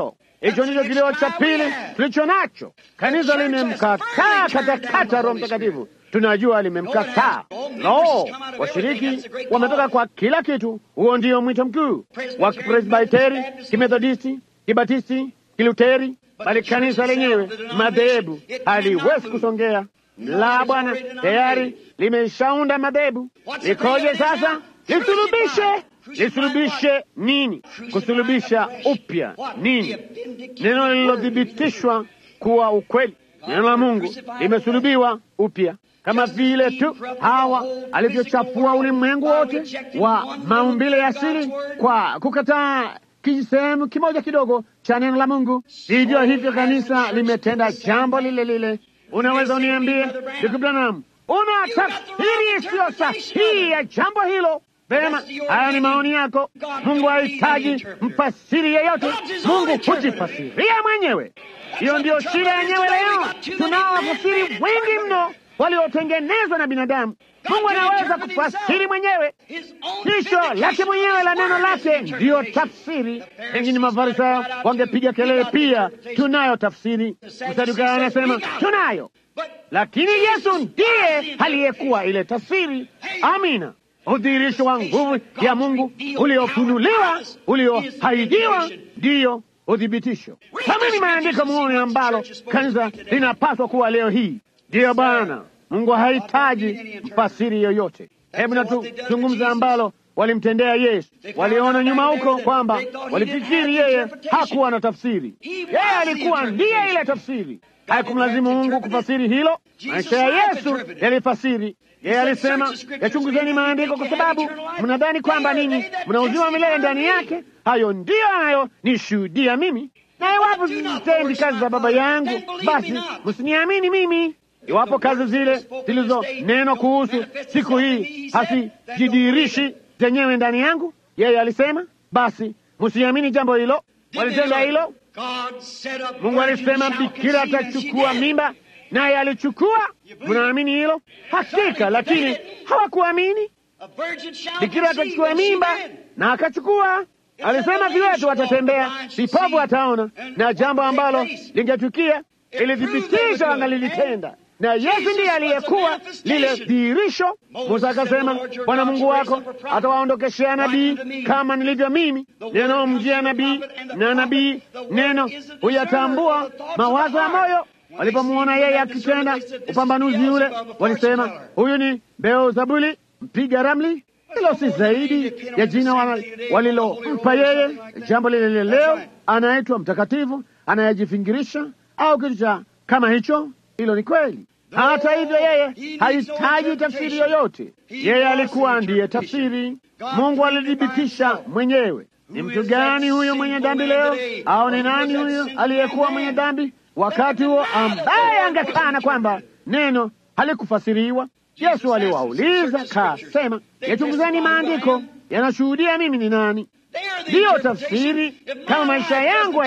Hicho ndicho kilio cha pili tulicho nacho. Kanisa limemkataa katakata Roho Mtakatifu, tunajua limemkataa. Lo, washiriki wametoka kwa kila kitu. Huo ndio mwito mkuu wa Kipresbiteri, Kimethodisti, Kibatisti, Kiluteri, bali kanisa lenyewe madhehebu haliwezi kusongea. La, Bwana tayari limeshaunda madhehebu. Likoje sasa? Lisulubishe. Lisulubishe nini? Kusulubisha upya nini? Neno lililothibitishwa kuwa ukweli, neno la Mungu limesulubiwa upya, kama vile tu Hawa alivyochafua ulimwengu wote wa maumbile ya asili kwa kukataa kisehemu kimoja kidogo cha neno la Mungu. Vivyo hivyo kanisa limetenda jambo lile lile. Unaweza uniambie, ndugu Branham, una tafsiri isiyo sahihi ya jambo hilo? Vema, haya ni maoni yako. Mungu hahitaji mfasiri yeyote, Mungu hujifasiria mwenyewe. Hiyo ndiyo shida yenyewe leo. Tunao wafasiri wengi mno waliotengenezwa na binadamu. Mungu anaweza kufasiri mwenyewe, tisho lake mwenyewe la neno lake ndiyo tafsiri. Pengine Mafarisayo wangepiga kelele pia, tunayo tafsiri. Msadukayo anasema tunayo, lakini Yesu ndiye aliyekuwa ile tafsiri. Amina. Udhihirisho wa nguvu ya Mungu uliofunuliwa, uliohaidiwa, ndiyo uthibitisho. Kama ni maandiko muone ambalo kanisa linapaswa kuwa leo hii. Ndiyo Bwana Mungu hahitaji mfasiri yoyote. Hebu na tuzungumza ambalo walimtendea Yesu. Waliona nyuma huko kwamba walifikiri yeye hakuwa na tafsiri. Yeye alikuwa ndiye ile tafsiri. Haikumlazimu Mungu kufasiri hilo. Maisha ya Yesu yalifasiri. Yeye alisema, yachunguzeni maandiko kwa sababu mnadhani kwamba ninyi mna uzima milele ndani yake. Hayo ndiyo hayo nishuhudia mimi, na iwapo sizitendi kazi za Baba yangu, basi msiniamini mimi. Iwapo kazi zile zilizo neno kuhusu siku hii hasijidhihirishi zenyewe ndani yangu, yeye alisema, basi msiamini jambo hilo. Walitenda hilo. Mungu alisema bikira atachukua mimba, naye alichukua. Mnaamini hilo? Hakika, lakini hawakuamini. Bikira atachukua mimba na akachukua. Alisema viwete watatembea, vipofu wataona, na jambo ambalo lingetukia ilithibitisha wangalilitenda na Yesu ndiye aliyekuwa lile dhihirisho. Musa akasema, Bwana Mungu wako atawaondokeshea nabii kama nilivyo mimi. Neno mjia nabii na nabii neno huyatambua mawazo ya moyo. Walipomwona yeye akitenda upambanuzi ule, walisema huyu ni Beelzebuli mpiga ramli. Hilo si zaidi ya jina walilompa yeye. Jambo lile lile leo anaitwa mtakatifu, anayejifingirisha au kitu cha kama hicho. Hilo ni kweli. Hata hivyo, yeye hahitaji tafsiri yoyote. Yeye alikuwa ndiye tafsiri. Mungu alithibitisha mwenyewe. Ni mtu gani huyo mwenye dhambi leo? Au ni nani huyo aliyekuwa mwenye dhambi wakati huo, ambaye angekana kwamba neno halikufasiriwa? Yesu aliwauliza kasema, yachunguzeni maandiko, yanashuhudia mimi ni nani. Ndiyo tafsiri. Kama maisha yangu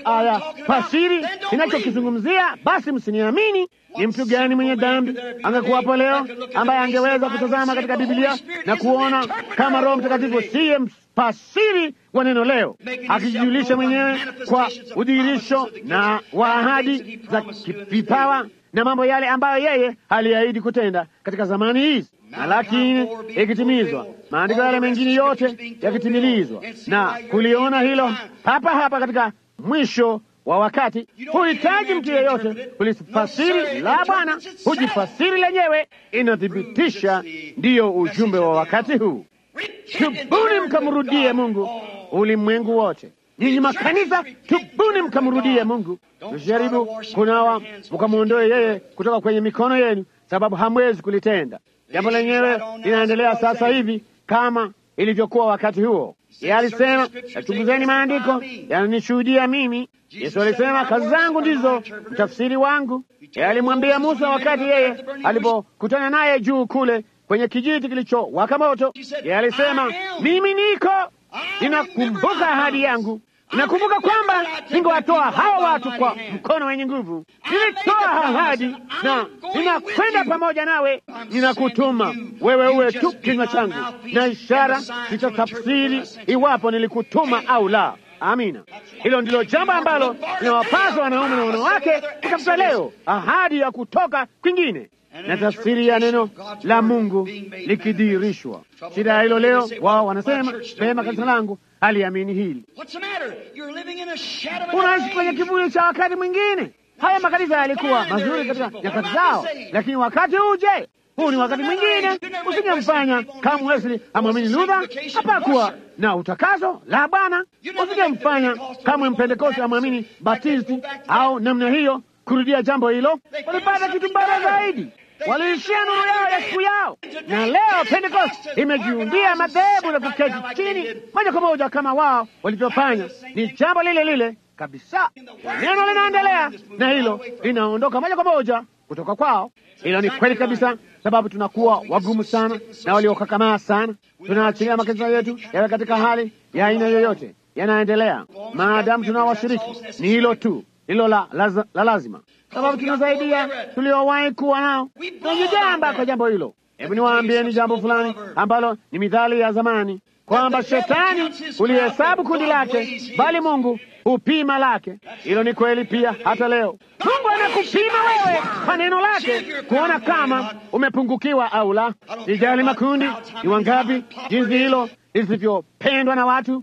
hayafasiri inachokizungumzia, basi msiniamini. Ni mtu gani mwenye dhambi angekuwapo leo ambaye angeweza kutazama katika Biblia na kuona kama Roho Mtakatifu siye mfasiri wa neno leo, akijijulisha mwenyewe kwa udhihirisho na wa ahadi za vipawa na mambo yale ambayo yeye aliahidi kutenda katika zamani hizi na lakini ikitimizwa, maandiko yale mengine yote yakitimilizwa, na kuliona hilo hapa hapa katika mwisho wa wakati. Huhitaji mtu yeyote kulifasiri la Bwana, hujifasiri lenyewe. Inathibitisha ndiyo ujumbe wa wakati huu. Tubuni mkamrudie Mungu, ulimwengu wote. Nyinyi makanisa, tubuni mkamrudie Mungu. Msijaribu kunawa mkamwondoe yeye kutoka kwenye mikono yenu, sababu hamwezi kulitenda. Jambo lenyewe linaendelea sasa hivi kama ilivyokuwa wakati huo. Yeye alisema, yachunguzeni maandiko, yananishuhudia mimi. Yesu alisema, kazi zangu ndizo mtafsiri wangu. Yeye alimwambia Musa wakati yeye alipokutana naye juu kule kwenye kijiti kilichowaka moto. Yeye alisema, mimi niko, ninakumbuka ahadi yangu Nakumbuka kwamba ningewatoa hawa watu kwa mkono wenye nguvu. Nilitoa ahadi na ninakwenda pamoja nawe, ninakutuma wewe uwe tu kinywa changu na ishara zitatafsiri iwapo nilikutuma au la. Amina. Hilo ndilo jambo ambalo linawapasa wanaume na wanawake kutafuta leo, ahadi ya kutoka kwingine na tafsiri ya neno la Mungu likidhihirishwa. Shida ya hilo leo, wao wanasema pema, kanisa langu haliamini hili. Unaishi kwenye kivuli cha wakati mwingine. Haya makanisa yalikuwa mazuri katika nyakati zao, lakini wakati uje huu ni wakati mwingine. Usingemfanya kama Wesley amwamini Luther, hapakuwa na utakaso la Bwana. Usingemfanya kama Mpentekoste amwamini Batisti au namna hiyo, kurudia jambo hilo. Walipata kitu bora zaidi, waliishia nuru yao ya siku yao. Na leo Pentekoste imejiundia madhehebu na kuketi chini moja kwa moja kama wao walivyofanya. Ni jambo lile lile kabisa. Neno linaendelea na hilo linaondoka moja kwa moja kutoka kwao. Hilo ni kweli kabisa, sababu tunakuwa wagumu sana na waliokakamaa sana. Tunaachilia makanisa yetu yawe katika hali ya aina yoyote, yanaendelea maadamu tunao washiriki. Ni hilo tu hilo la, la, la lazima, sababu tunasaidia tuliowahi kuwa nao. Tunajigamba kwa jambo hilo. Hebu niwaambieni jambo fulani ambalo ni mithali ya zamani kwamba shetani ulihesabu kundi lake, bali Mungu hupima lake. Hilo ni kweli pia hata leo. Mungu anakupima wewe kwa neno lake kuona kama umepungukiwa au la. Sijali makundi ni wangapi, jinsi hilo lisivyopendwa na watu,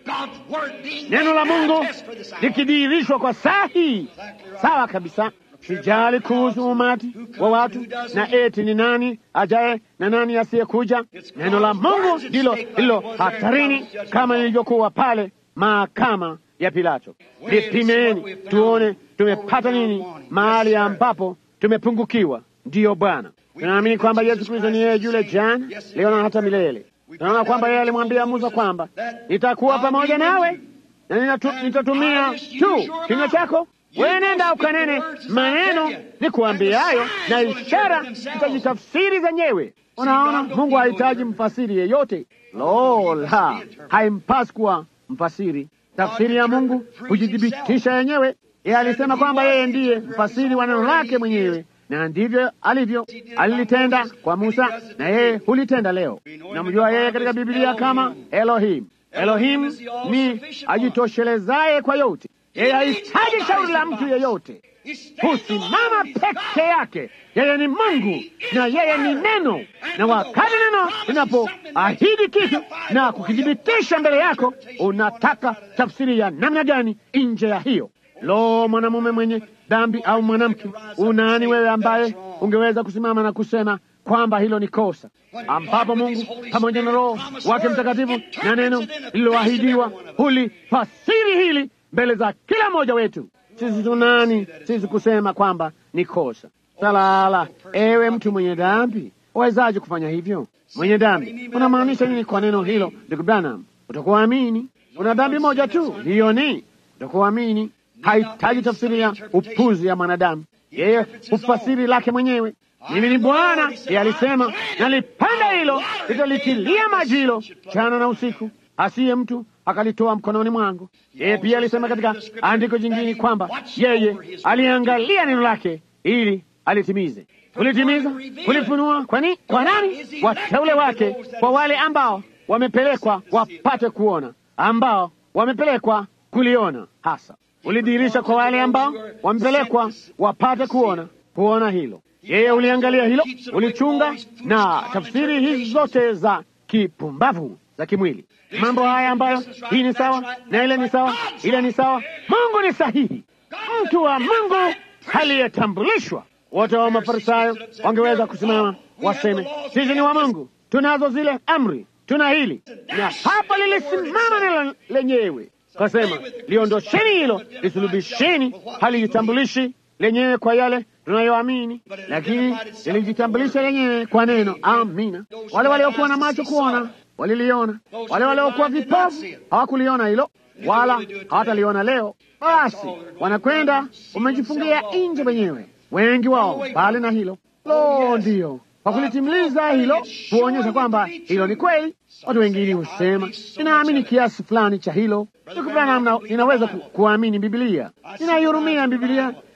neno la Mungu likidhihirishwa kwa saa hii. Sawa kabisa. Sijali kuhusu umati wa watu na eti ni nani ajaye na nani asiyekuja. Neno la Mungu ndilo lilo hatarini, kama lilivyokuwa pale mahakama ya Pilato. Lipimeni tuone tumepata nini mahali ambapo tumepungukiwa. Ndiyo Bwana, tunaamini kwamba Yesu Kristo ni yeye yule jana, leo na hata milele. Tunaona kwamba yeye alimwambia Musa kwamba nitakuwa pamoja nawe na ninatu, nitatumia tu kinywa chako wewe nenda ukanene maneno ni kuambiayo, na ishara zitajitafsiri zenyewe. Unaona, Mungu hahitaji mfasiri yeyote. Lo la, haimpasi kuwa mfasiri. Tafsiri ya Mungu hujithibitisha yenyewe. Yeye alisema kwamba yeye ndiye mfasiri wa neno lake mwenyewe, na ndivyo alivyo. Alilitenda kwa Musa na yeye hulitenda leo. Namjua yeye katika Biblia kama Elohim. Elohim ni ajitoshelezaye kwa yote. Yeye hahitaji shauri la mtu yeyote, husimama peke yake. Yeye ni Mungu na yeye ni neno, na wakati neno linapoahidi kitu na kukithibitisha mbele yako, unataka tafsiri ya namna gani nje ya hiyo? Lo, mwanamume mwenye dhambi au mwanamke, unani wewe ambaye ungeweza kusimama na kusema kwamba hilo ni kosa, ambapo Mungu pamoja na Roho wake Mtakatifu na neno lililoahidiwa hulifasiri hili mbele za kila mmoja wetu. Sisi tunani sisi kusema kwamba ni kosa? Salala, ewe mtu mwenye dhambi, wawezaje kufanya hivyo? Mwenye dhambi, unamaanisha nini kwa neno hilo, ndugu Branham? Utakuamini una dhambi moja tu, hiyo ni utakuamini. Hahitaji tafsiri ya upuzi ya mwanadamu, yeye hufasiri lake mwenyewe. Mimi ni Bwana, yeye alisema, nalipanda hilo, litalitilia maji hilo jana na usiku, asiye mtu akalitoa mkononi mwangu. Yeye pia alisema katika andiko jingine kwamba yeye aliangalia neno lake ili alitimize. Kulitimiza, kulifunua. Kwani kwa nani? Wateule wake, kwa wale ambao wamepelekwa wapate kuona, ambao wamepelekwa kuliona. Hasa ulidhihirisha kwa wale ambao wamepelekwa wapate kuona, kuona hilo. Yeye uliangalia hilo, ulichunga na tafsiri hizi zote za kipumbavu za kimwili mambo haya ambayo hii ni sawa na ile ni sawa, ile ni sawa. Mungu ni sahihi, mtu wa Mungu aliyetambulishwa. Wote wa Mafarisayo wangeweza kusimama waseme, sisi ni wa Mungu, tunazo zile amri, tuna hili na hapa. Lilisimama neno lenyewe kasema, liondosheni hilo, lisulubisheni. Halijitambulishi lenyewe kwa yale tunayoamini, lakini lilijitambulisha lenyewe kwa neno. Amina. Wale waliokuwa na macho kuona waliliona, wale waliokuwa vipofu hawakuliona hilo, wala hawataliona leo. Basi wanakwenda wamejifungia nje wenyewe, wengi wao, mbali na hilo. Lo, ndiyo kwa kulitimiliza hilo, huonyesha kwamba hilo ni kweli. Watu wengine husema ninaamini kiasi fulani cha hilo. Ndugu Branham, ninaweza ku, kuamini Bibilia, ninaihurumia Bibilia.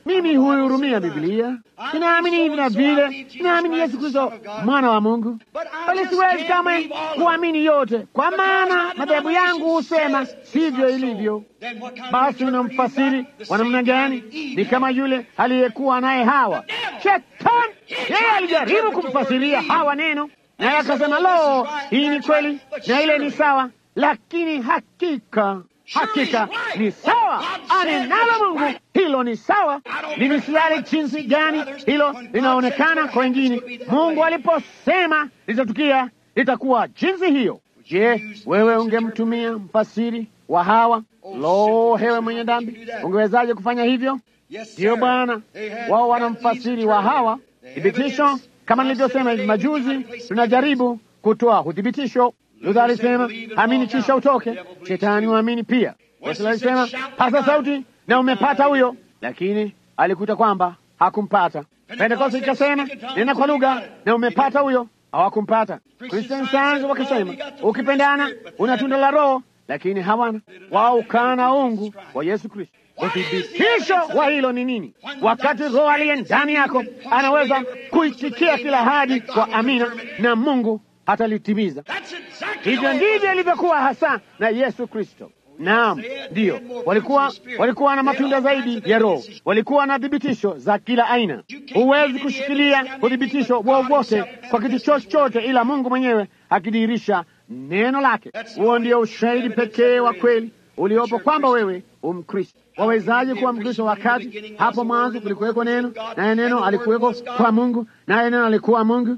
Mimi huihurumia Biblia, ninaamini hivi na vile, ninaamini Yesu Kristo mwana wa Mungu, bali siwezi kamwe kuamini yote, kwa maana madhehebu yangu husema sivyo ilivyo. Basi unamfasiri wa namna gani? Ni kama yule aliyekuwa naye Hawa. Shetani yeye alijaribu kumfasiria Hawa neno, naye akasema, lo, hii ni kweli na ile ni sawa, lakini hakika hakika ni sawa, anenalo Mungu hilo ni sawa. Mimi sijali jinsi gani hilo linaonekana kwa wengine. Mungu aliposema litatukia, litakuwa jinsi hiyo. Je, wewe ungemtumia mfasiri wa Hawa? Lo, hewe mwenye dhambi, ungewezaje kufanya hivyo? Ndiyo Bwana, wao wana mfasiri wa Hawa. Thibitisho kama nilivyosema hivi majuzi, tunajaribu kutoa uthibitisho. Luther alisema amini kisha utoke. Shetani huamini pia. Yesu alisema pasa sauti na umepata huyo, lakini alikuta kwamba hakumpata. Pentekoste ikasema nena kwa lugha na umepata huyo, hawakumpata. Christian Science wakasema ukipendana una tunda la Roho, lakini hawana wao. Ukana ungu wa Yesu Kristo. Uthibitisho wa hilo ni nini? Wakati Roho aliye ndani yako anaweza kuitikia kila hadi kwa amina, na Mungu atalitimiza. Hivyo ndivyo ilivyokuwa hasa na Yesu Kristo. Naam, ndiyo, walikuwa walikuwa na matunda zaidi ya Roho, walikuwa na thibitisho za kila aina. Huwezi kushikilia uthibitisho wowote kwa kitu chochote ila Mungu mwenyewe akidhihirisha neno lake. Huo ndio ushahidi pekee wa kweli uliopo kwamba wewe umkristo. Wawezaje kuwa Mkristo wakati hapo mwanzo kulikuweko neno, naye neno alikuweko kwa Mungu, naye neno alikuwa Mungu,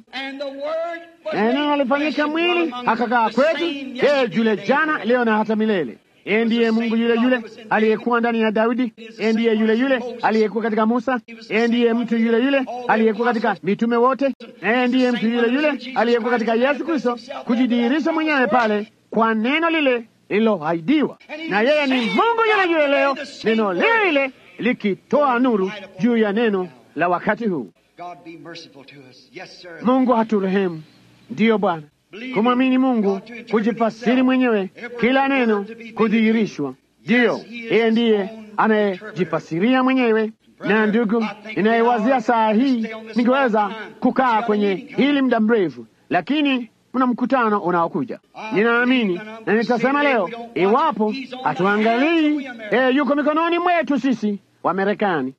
naye neno alifanyika mwili akakaa kwetu. Yeye yule jana, leo na hata milele. Yeye ndiye Mungu yule yule aliyekuwa ndani ya Daudi. Yeye ndiye yule yule aliyekuwa katika Musa. Yeye ndiye mtu yule yule aliyekuwa katika mitume wote. Yeye ndiye mtu yule yule aliyekuwa katika Yesu Kristo, kujidhihirisha mwenyewe pale kwa neno lile lililoahidiwa. Na yeye ni Mungu yule yule leo, neno lile lile likitoa nuru juu ya neno la wakati huu. Mungu haturehemu. Ndiyo Bwana, kumwamini Mungu, kujifasiri mwenyewe, kila neno kudhihirishwa. Ndiyo, yeye ndiye anayejifasiria mwenyewe. Na ndugu, inayewazia saa hii, ningeweza kukaa kwenye hili muda mrefu, lakini mna mkutano unaokuja. Ninaamini na nitasema leo, iwapo hatuangalii, yeye yuko mikononi mwetu sisi wa Marekani.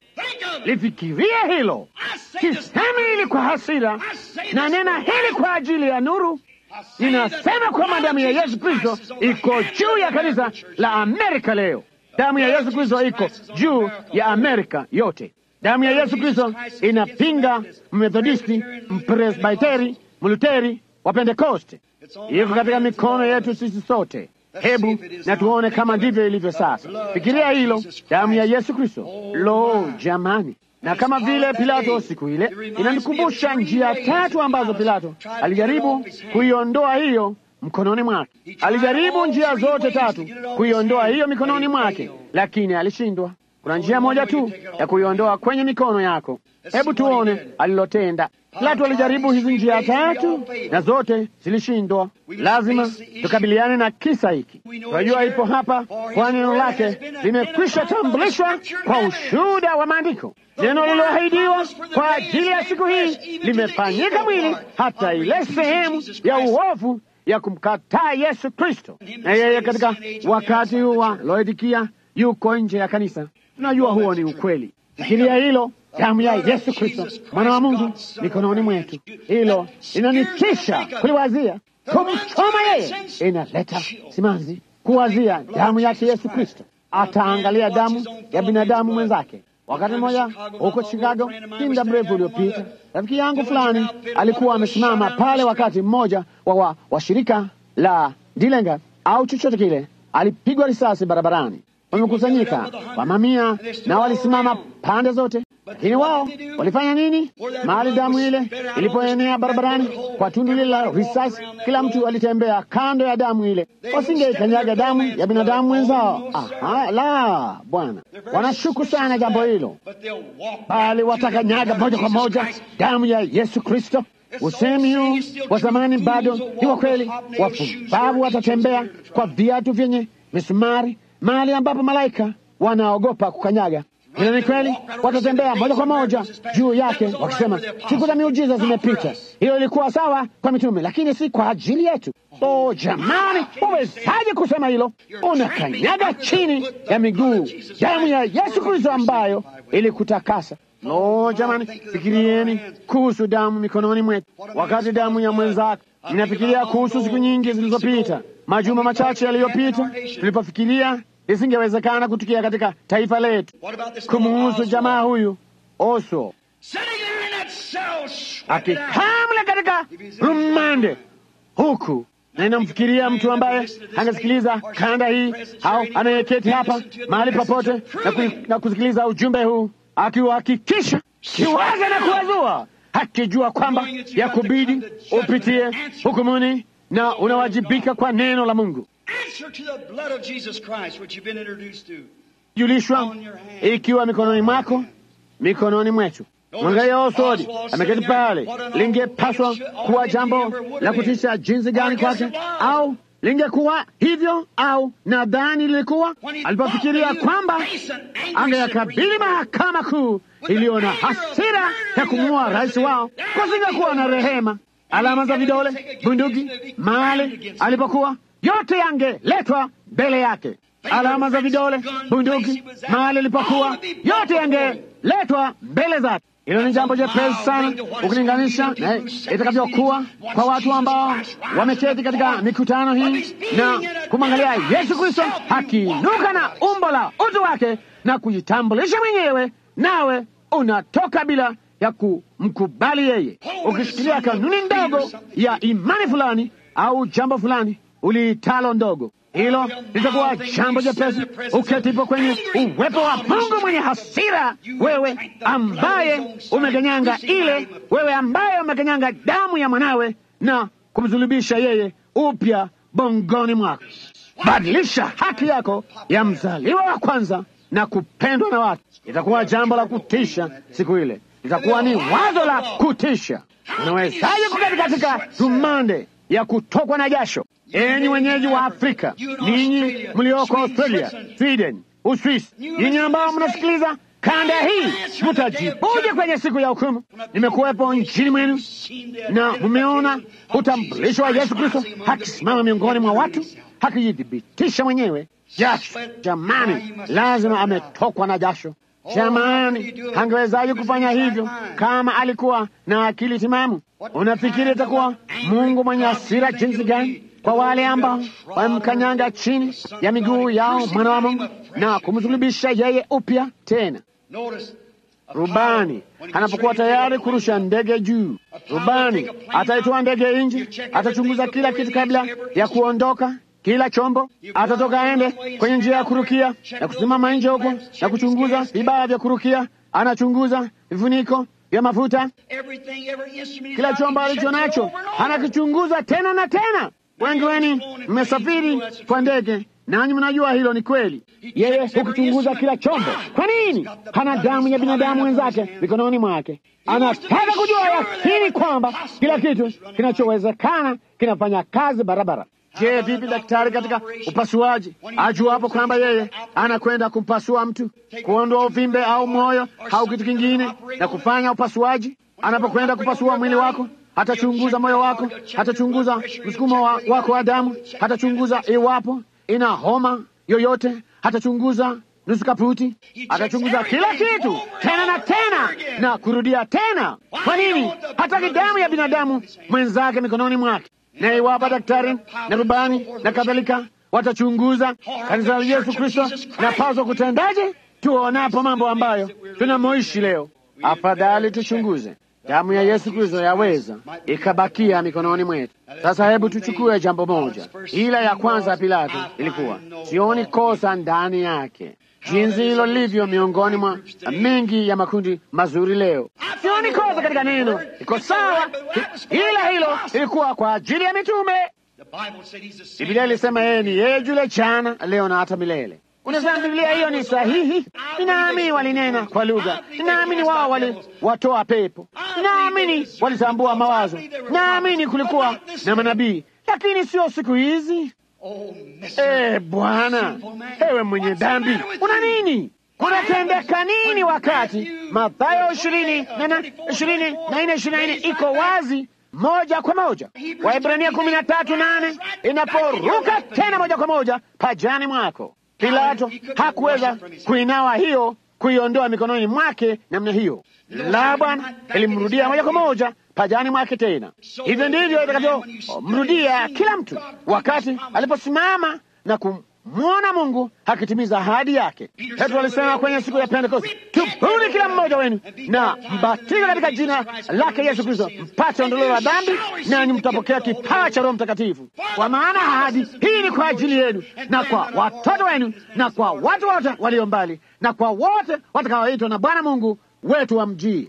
Lifikirie hilo. Sisemi hili kwa hasira, na nena hili kwa ajili ya nuru. Ninasema kwamba damu ya Yesu Kristo iko juu ya kanisa la Amerika leo. Damu ya Yesu Kristo iko juu ya Amerika yote. Damu ya Yesu Kristo inapinga Mmethodisti, Mpresbiteri, Mluteri wa Pentekoste. Iko katika mikono yetu sisi sote. Hebu na tuone kama ndivyo ilivyo sasa. Fikiria hilo, damu ya Yesu Kristo. Lo, jamani! Na kama vile Pilato siku ile, inanikumbusha njia tatu ambazo Pilato alijaribu kuiondoa hiyo mkononi mwake. Alijaribu njia zote tatu kuiondoa hiyo mikononi mwake, lakini alishindwa. Kuna njia moja tu ya kuiondoa kwenye mikono yako. Hebu tuone alilotenda. Pilato alijaribu hizi njia tatu na zote zilishindwa. Lazima tukabiliane na kisa hiki. Tunajua ipo hapa, kwa neno lake limekwisha tambulishwa kwa ushuhuda wa Maandiko. Neno lililoahidiwa kwa ajili ya siku hii limefanyika mwili, hata ile sehemu ya uovu ya kumkataa Yesu Kristo. Na yeye katika wakati huu wa Laodikia yuko nje ya kanisa. Tunajua huo ni ukweli. Fikiria hilo, damu ya Yesu Kristo mwana wa Mungu mikononi mwetu. Hilo linanitisha kuliwazia. Kumchoma yeye inaleta simanzi. Kuwazia damu yake Yesu Kristo, ataangalia damu ya binadamu mwenzake. Wakati mmoja huko Chicago, si muda mrefu uliopita, rafiki yangu fulani alikuwa amesimama pale, wakati mmoja wa washirika wa la Dilenga au chochote kile alipigwa risasi barabarani wamekusanyika kwa mamia na walisimama pande zote, lakini wao walifanya nini? Mahali damu ile ilipoenea barabarani kwa tundu lile la risasi, kila mtu alitembea kando ya damu ile. Wasingeikanyaga damu ya binadamu wenzao. Aha, la Bwana, wanashuku sana jambo hilo, bali watakanyaga moja kwa moja damu ya Yesu Kristo. Usemi huu wa zamani bado ni wa kweli. Wapumbavu watatembea kwa viatu vyenye misumari mahali ambapo malaika wanaogopa kukanyaga. Hilo ni kweli, watatembea moja kwa moja juu yake wakisema, siku za miujiza zimepita. Hiyo ilikuwa sawa kwa mitume, lakini si kwa ajili yetu. Oh jamani, uwezaje kusema hilo? Unakanyaga chini ya miguu damu ya Yesu Kristo ambayo ilikutakasa. Lo jamani, fikirieni kuhusu damu mikononi mwetu, wakati damu ya mwenzako. Ninafikiria kuhusu siku nyingi zilizopita, majuma machache yaliyopita, tulipofikiria isingewezekana kutukia katika taifa letu, kumuhusu jamaa huyu Oswald akikamle katika rumande huku na inamfikiria mtu ambaye angesikiliza kanda hii au anayeketi hapa mahali popote na, ku, na kusikiliza ujumbe huu akiuhakikisha kiwaza na kuwazua akijua kwamba ya kubidi upitie hukumuni na unawajibika kwa neno la Mungu julishwa ikiwa mikononi mwako mikononi mwetu. Mwangalia Oswald ameketi pale. Lingepaswa kuwa jambo la kutisha jinsi gani kwake, au lingekuwa hivyo, au nadhani lilikuwa alipofikiria kwamba angeyakabili mahakama kuu iliyo na hasira ya kumuua rais wao, kusingekuwa na rehema. Alama za vidole, bunduki, mahali alipokuwa, yote yangeletwa mbele yake. Alama za vidole, bunduki, mahali alipokuwa, yote yangeletwa mbele zake. Hilo ni jambo jepesi sana ukilinganisha na itakavyokuwa kwa watu ambao wameketi katika mikutano hii na kumwangalia Yesu Kristo akiinuka na umbo la utu wake na kujitambulisha mwenyewe, nawe unatoka bila ya kumkubali yeye, ukishikilia kanuni ndogo ya imani fulani au jambo fulani uliitalo ndogo hilo litakuwa jambo jepesi uketipo kwenye uwepo wa Mungu mwenye hasira, wewe ambaye umeganyanga ile, wewe ambaye umeganyanga damu ya mwanawe na kumsulubisha yeye upya bongoni mwako. Badilisha haki yako ya mzaliwa wa kwanza na kupendwa na watu. Itakuwa jambo la kutisha siku ile, itakuwa ni wazo la kutisha. Unawezaje kuketi katika rumande ya kutokwa na jasho? Enyi wenyeji wa Afrika, ninyi mlioko Australia, Sweden, Uswisi, ninyi ambao mnasikiliza kanda hii, mtajibuje kwenye siku ya hukumu? Nimekuwepo nchini mwenu na mmeona utambulisho wa Yesu Kristo akisimama miongoni mwa watu akijithibitisha mwenyewe. Jasho jamani, lazima ametokwa na jasho. Jamani, angewezaje kufanya hivyo kama alikuwa na akili timamu? Unafikiri itakuwa Mungu mwenye hasira jinsi gani kwa wale ambao wamkanyanga chini ya miguu yao mwana wa Mungu na kumsulubisha yeye upya tena? Rubani anapokuwa tayari kurusha ndege juu, rubani ataitoa ndege nje, atachunguza kila kitu kabla ya kuondoka kila chombo atatoka aende kwenye njia ya kurukia na kusimama nje huko na kuchunguza vibaya vya kurukia. Anachunguza vifuniko vya mafuta, kila chombo alicho nacho anakichunguza tena na tena. Wengi wenu mmesafiri kwa ndege, nanyi mnajua hilo ni kweli. Yeye hukichunguza kila chombo. Kwa nini? Hana damu ya binadamu wenzake mikononi mwake. Anataka kujua yakini kwamba kila kitu kinachowezekana kinafanya kazi barabara. Je, vipi daktari katika upasuaji ajuapo kwamba yeye anakwenda kumpasua mtu, kuondoa uvimbe au moyo au kitu kingine na kufanya upasuaji? Anapokwenda kupasua mwili wako, hatachunguza moyo wako, hatachunguza msukumo wa, wako wa damu, hatachunguza iwapo ina homa yoyote, hatachunguza nusu kaputi, atachunguza kila kitu tena na tena na kurudia tena. Kwa nini? Hataki damu ya binadamu mwenzake mikononi mwake na iwapo daktari na rubani na kadhalika watachunguza kanisa la Yesu Kristo napaswa kutendaje tuonapo mambo ambayo tunamoishi leo? Afadhali tuchunguze. Damu ya Yesu Kristo yaweza ikabakia mikononi mwetu. Sasa hebu tuchukue jambo moja. Ila ya kwanza ya Pilato ilikuwa sioni kosa ndani yake, jinsi hilo lilivyo miongoni mwa mengi ya makundi mazuri leo. Sioni kosa katika neno, iko sawa, ila hilo ilikuwa kwa ajili ya mitume. Biblia ilisema yeye ni yeye yule jana, leo na hata milele. Unasema Biblia hiyo ni sahihi? Ninaamini walinena kwa lugha, ninaamini wao waliwatoa pepo, ninaamini walitambua mawazo, naamini kulikuwa na manabii, lakini sio siku hizi. Eh, Bwana, ewe mwenye dhambi, una nini? kunatendeka nini wakati Mathayo ishirini na na ishirini na nne ishirini na nne iko wazi moja kwa moja. Waibrania kumi na tatu nane inaporuka tena moja kwa moja pajani mwako. Pilato hakuweza kuinawa hiyo kuiondoa mikononi mwake namna hiyo, la Bwana ilimrudia moja kwa moja pajani mwake tena. Hivyo ndivyo itakavyomrudia kila mtu wakati aliposimama na kumwona Mungu akitimiza ahadi yake. Petro alisema kwenye siku ya Pentekoste, tubuni kila mmoja wenu na mbatizwe katika jina lake Yesu Kristo mpate ondoleo la dhambi, nanyi mtapokea kipawa cha Roho Mtakatifu, kwa maana ahadi hii ni kwa ajili yenu na kwa watoto wenu na kwa watu wote walio mbali na kwa wote watakaoitwa na Bwana Mungu wetu wa mjii.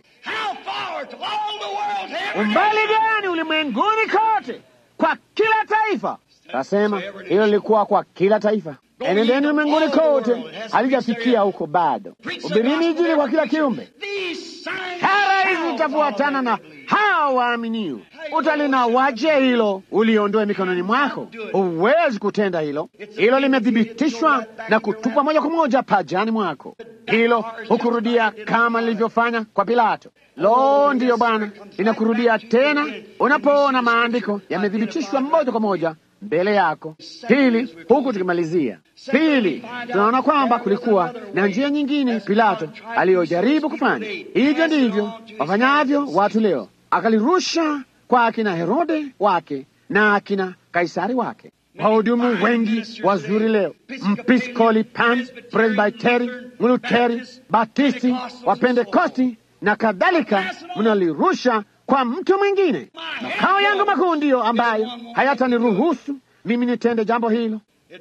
Umbali gani ulimwenguni kote, kwa kila taifa. Kasema hilo lilikuwa kwa kila taifa. Enendeni ulimwenguni kote, halijafikia huko bado. Hubirini Injili kwa kila kiumbe. Ishara hizi zitafuatana na hawa waaminio. Utalinawaje hilo uliondoe mikononi mwako? Huwezi kutenda hilo. Hilo limethibitishwa na kutupwa moja kwa moja pajani mwako. Hilo hukurudia kama lilivyofanya kwa Pilato. Lo, ndiyo Bwana, linakurudia tena unapoona maandiko yamethibitishwa moja kwa moja mbele yako. Pili, huku tukimalizia, pili, tunaona kwamba kulikuwa na njia nyingine Pilato aliyojaribu kufanya. Hivyo ndivyo wafanyavyo watu leo, akalirusha kwa akina Herode wake na akina Kaisari wake. Wahudumu wengi wazuri leo, Mpiskoli, Pan, Presbiteri, Mluteri, Batisti, Wapentekosti na kadhalika, mnalirusha kwa mtu mwingine. Makao yangu makuu ndiyo ambayo hayataniruhusu mimi nitende jambo hilo.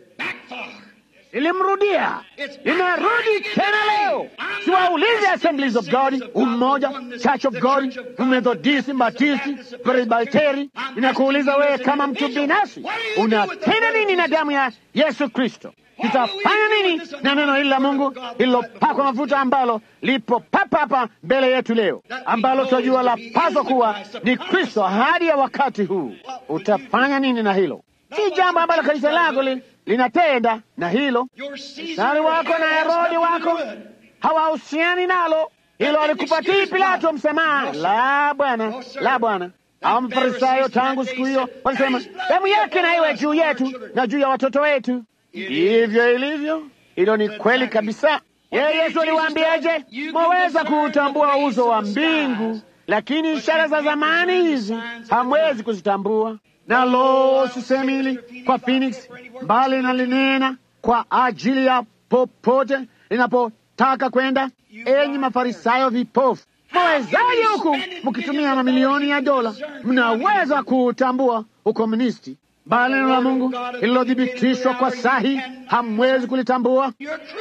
Ilimrudia, inarudi tena leo. Siwaulize Assemblies of God, Umoja, Church of God, Methodisti, Batisti, Presbiteri. Inakuuliza wewe kama mtu binafsi, unatenda nini na damu ya Yesu Kristo? Tutafanya nini na neno hili la Mungu lililopakwa mafuta ambalo lipo papa hapa mbele yetu leo, ambalo tunajua la paswa kuwa ni Kristo hadi ya wakati huu? Utafanya nini na hilo? Si jambo ambalo kanisa lako li, linatenda na hilo. Sari wako na Herodi wako hawahusiani nalo. Hilo alikupatii Pilato msamaha? La, Bwana, la, Bwana. Au Mafarisayo tangu siku hiyo walisema damu yake na iwe juu yetu na juu ya watoto wetu. Ndivyo ilivyo. Hilo ni kweli kabisa. Yeye Yesu aliwaambiaje? Mwaweza kuutambua uso wa mbingu, lakini ishara za zamani hizi hamwezi kuzitambua. Na lo, sisemi hili kwa Phoenix, bali nalinena kwa ajili ya popote linapotaka kwenda. Enyi Mafarisayo vipofu, mwawezaje huku mkitumia mamilioni ya dola, mnaweza kuutambua ukomunisti bali neno la Mungu lililothibitishwa kwa sahi hamwezi kulitambua.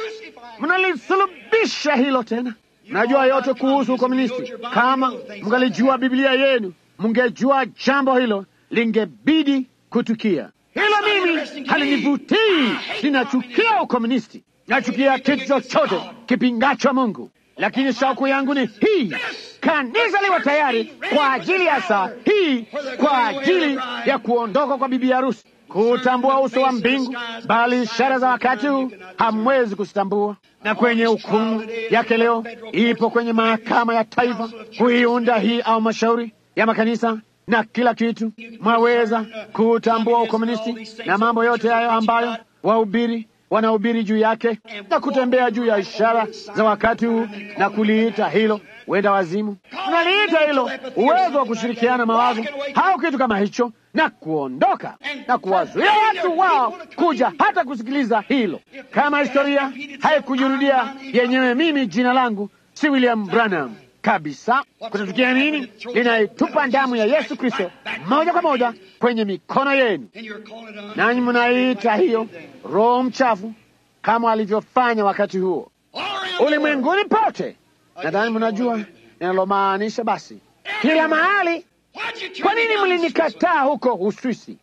Mnalisulubisha hilo tena. Mnajua yote kuhusu ukomunisti. Kama mngalijua Biblia yenu, mngejua jambo hilo lingebidi kutukia. Hilo mimi halinivutii. Ninachukia ukomunisti, nachukia kitu chochote kipingacho Mungu, lakini shauku yangu ni hii kanisa liwe tayari kwa ajili ya saa hii, kwa ajili ya kuondoka kwa bibi harusi, kutambua uso wa mbingu, bali ishara za wakati huu hamwezi kuzitambua. Na kwenye hukumu yake leo ipo kwenye mahakama ya taifa kuiunda hii au mashauri ya makanisa na kila kitu. Mwaweza kutambua ukomunisti na mambo yote hayo ambayo wahubiri wanahubiri juu yake na kutembea juu ya ishara za wakati huu na kuliita hilo wenda wazimu. Unaliita hilo uwezo wa kushirikiana mawazo au kitu kama hicho na kuondoka na kuwazuia watu wao kuja hata kusikiliza hilo. Kama historia haikujirudia yenyewe, mimi jina langu si William Branham kabisa. Kutatukia nini? Linaitupa damu ya Yesu Kristo moja kwa moja kwenye mikono yenu, nanyi mnaiita hiyo roho mchafu, kama alivyofanya wakati huo ulimwenguni pote. Nadhani mnajua ninalomaanisha. Basi kila mahali. Kwa nini mlinikataa huko Uswisi?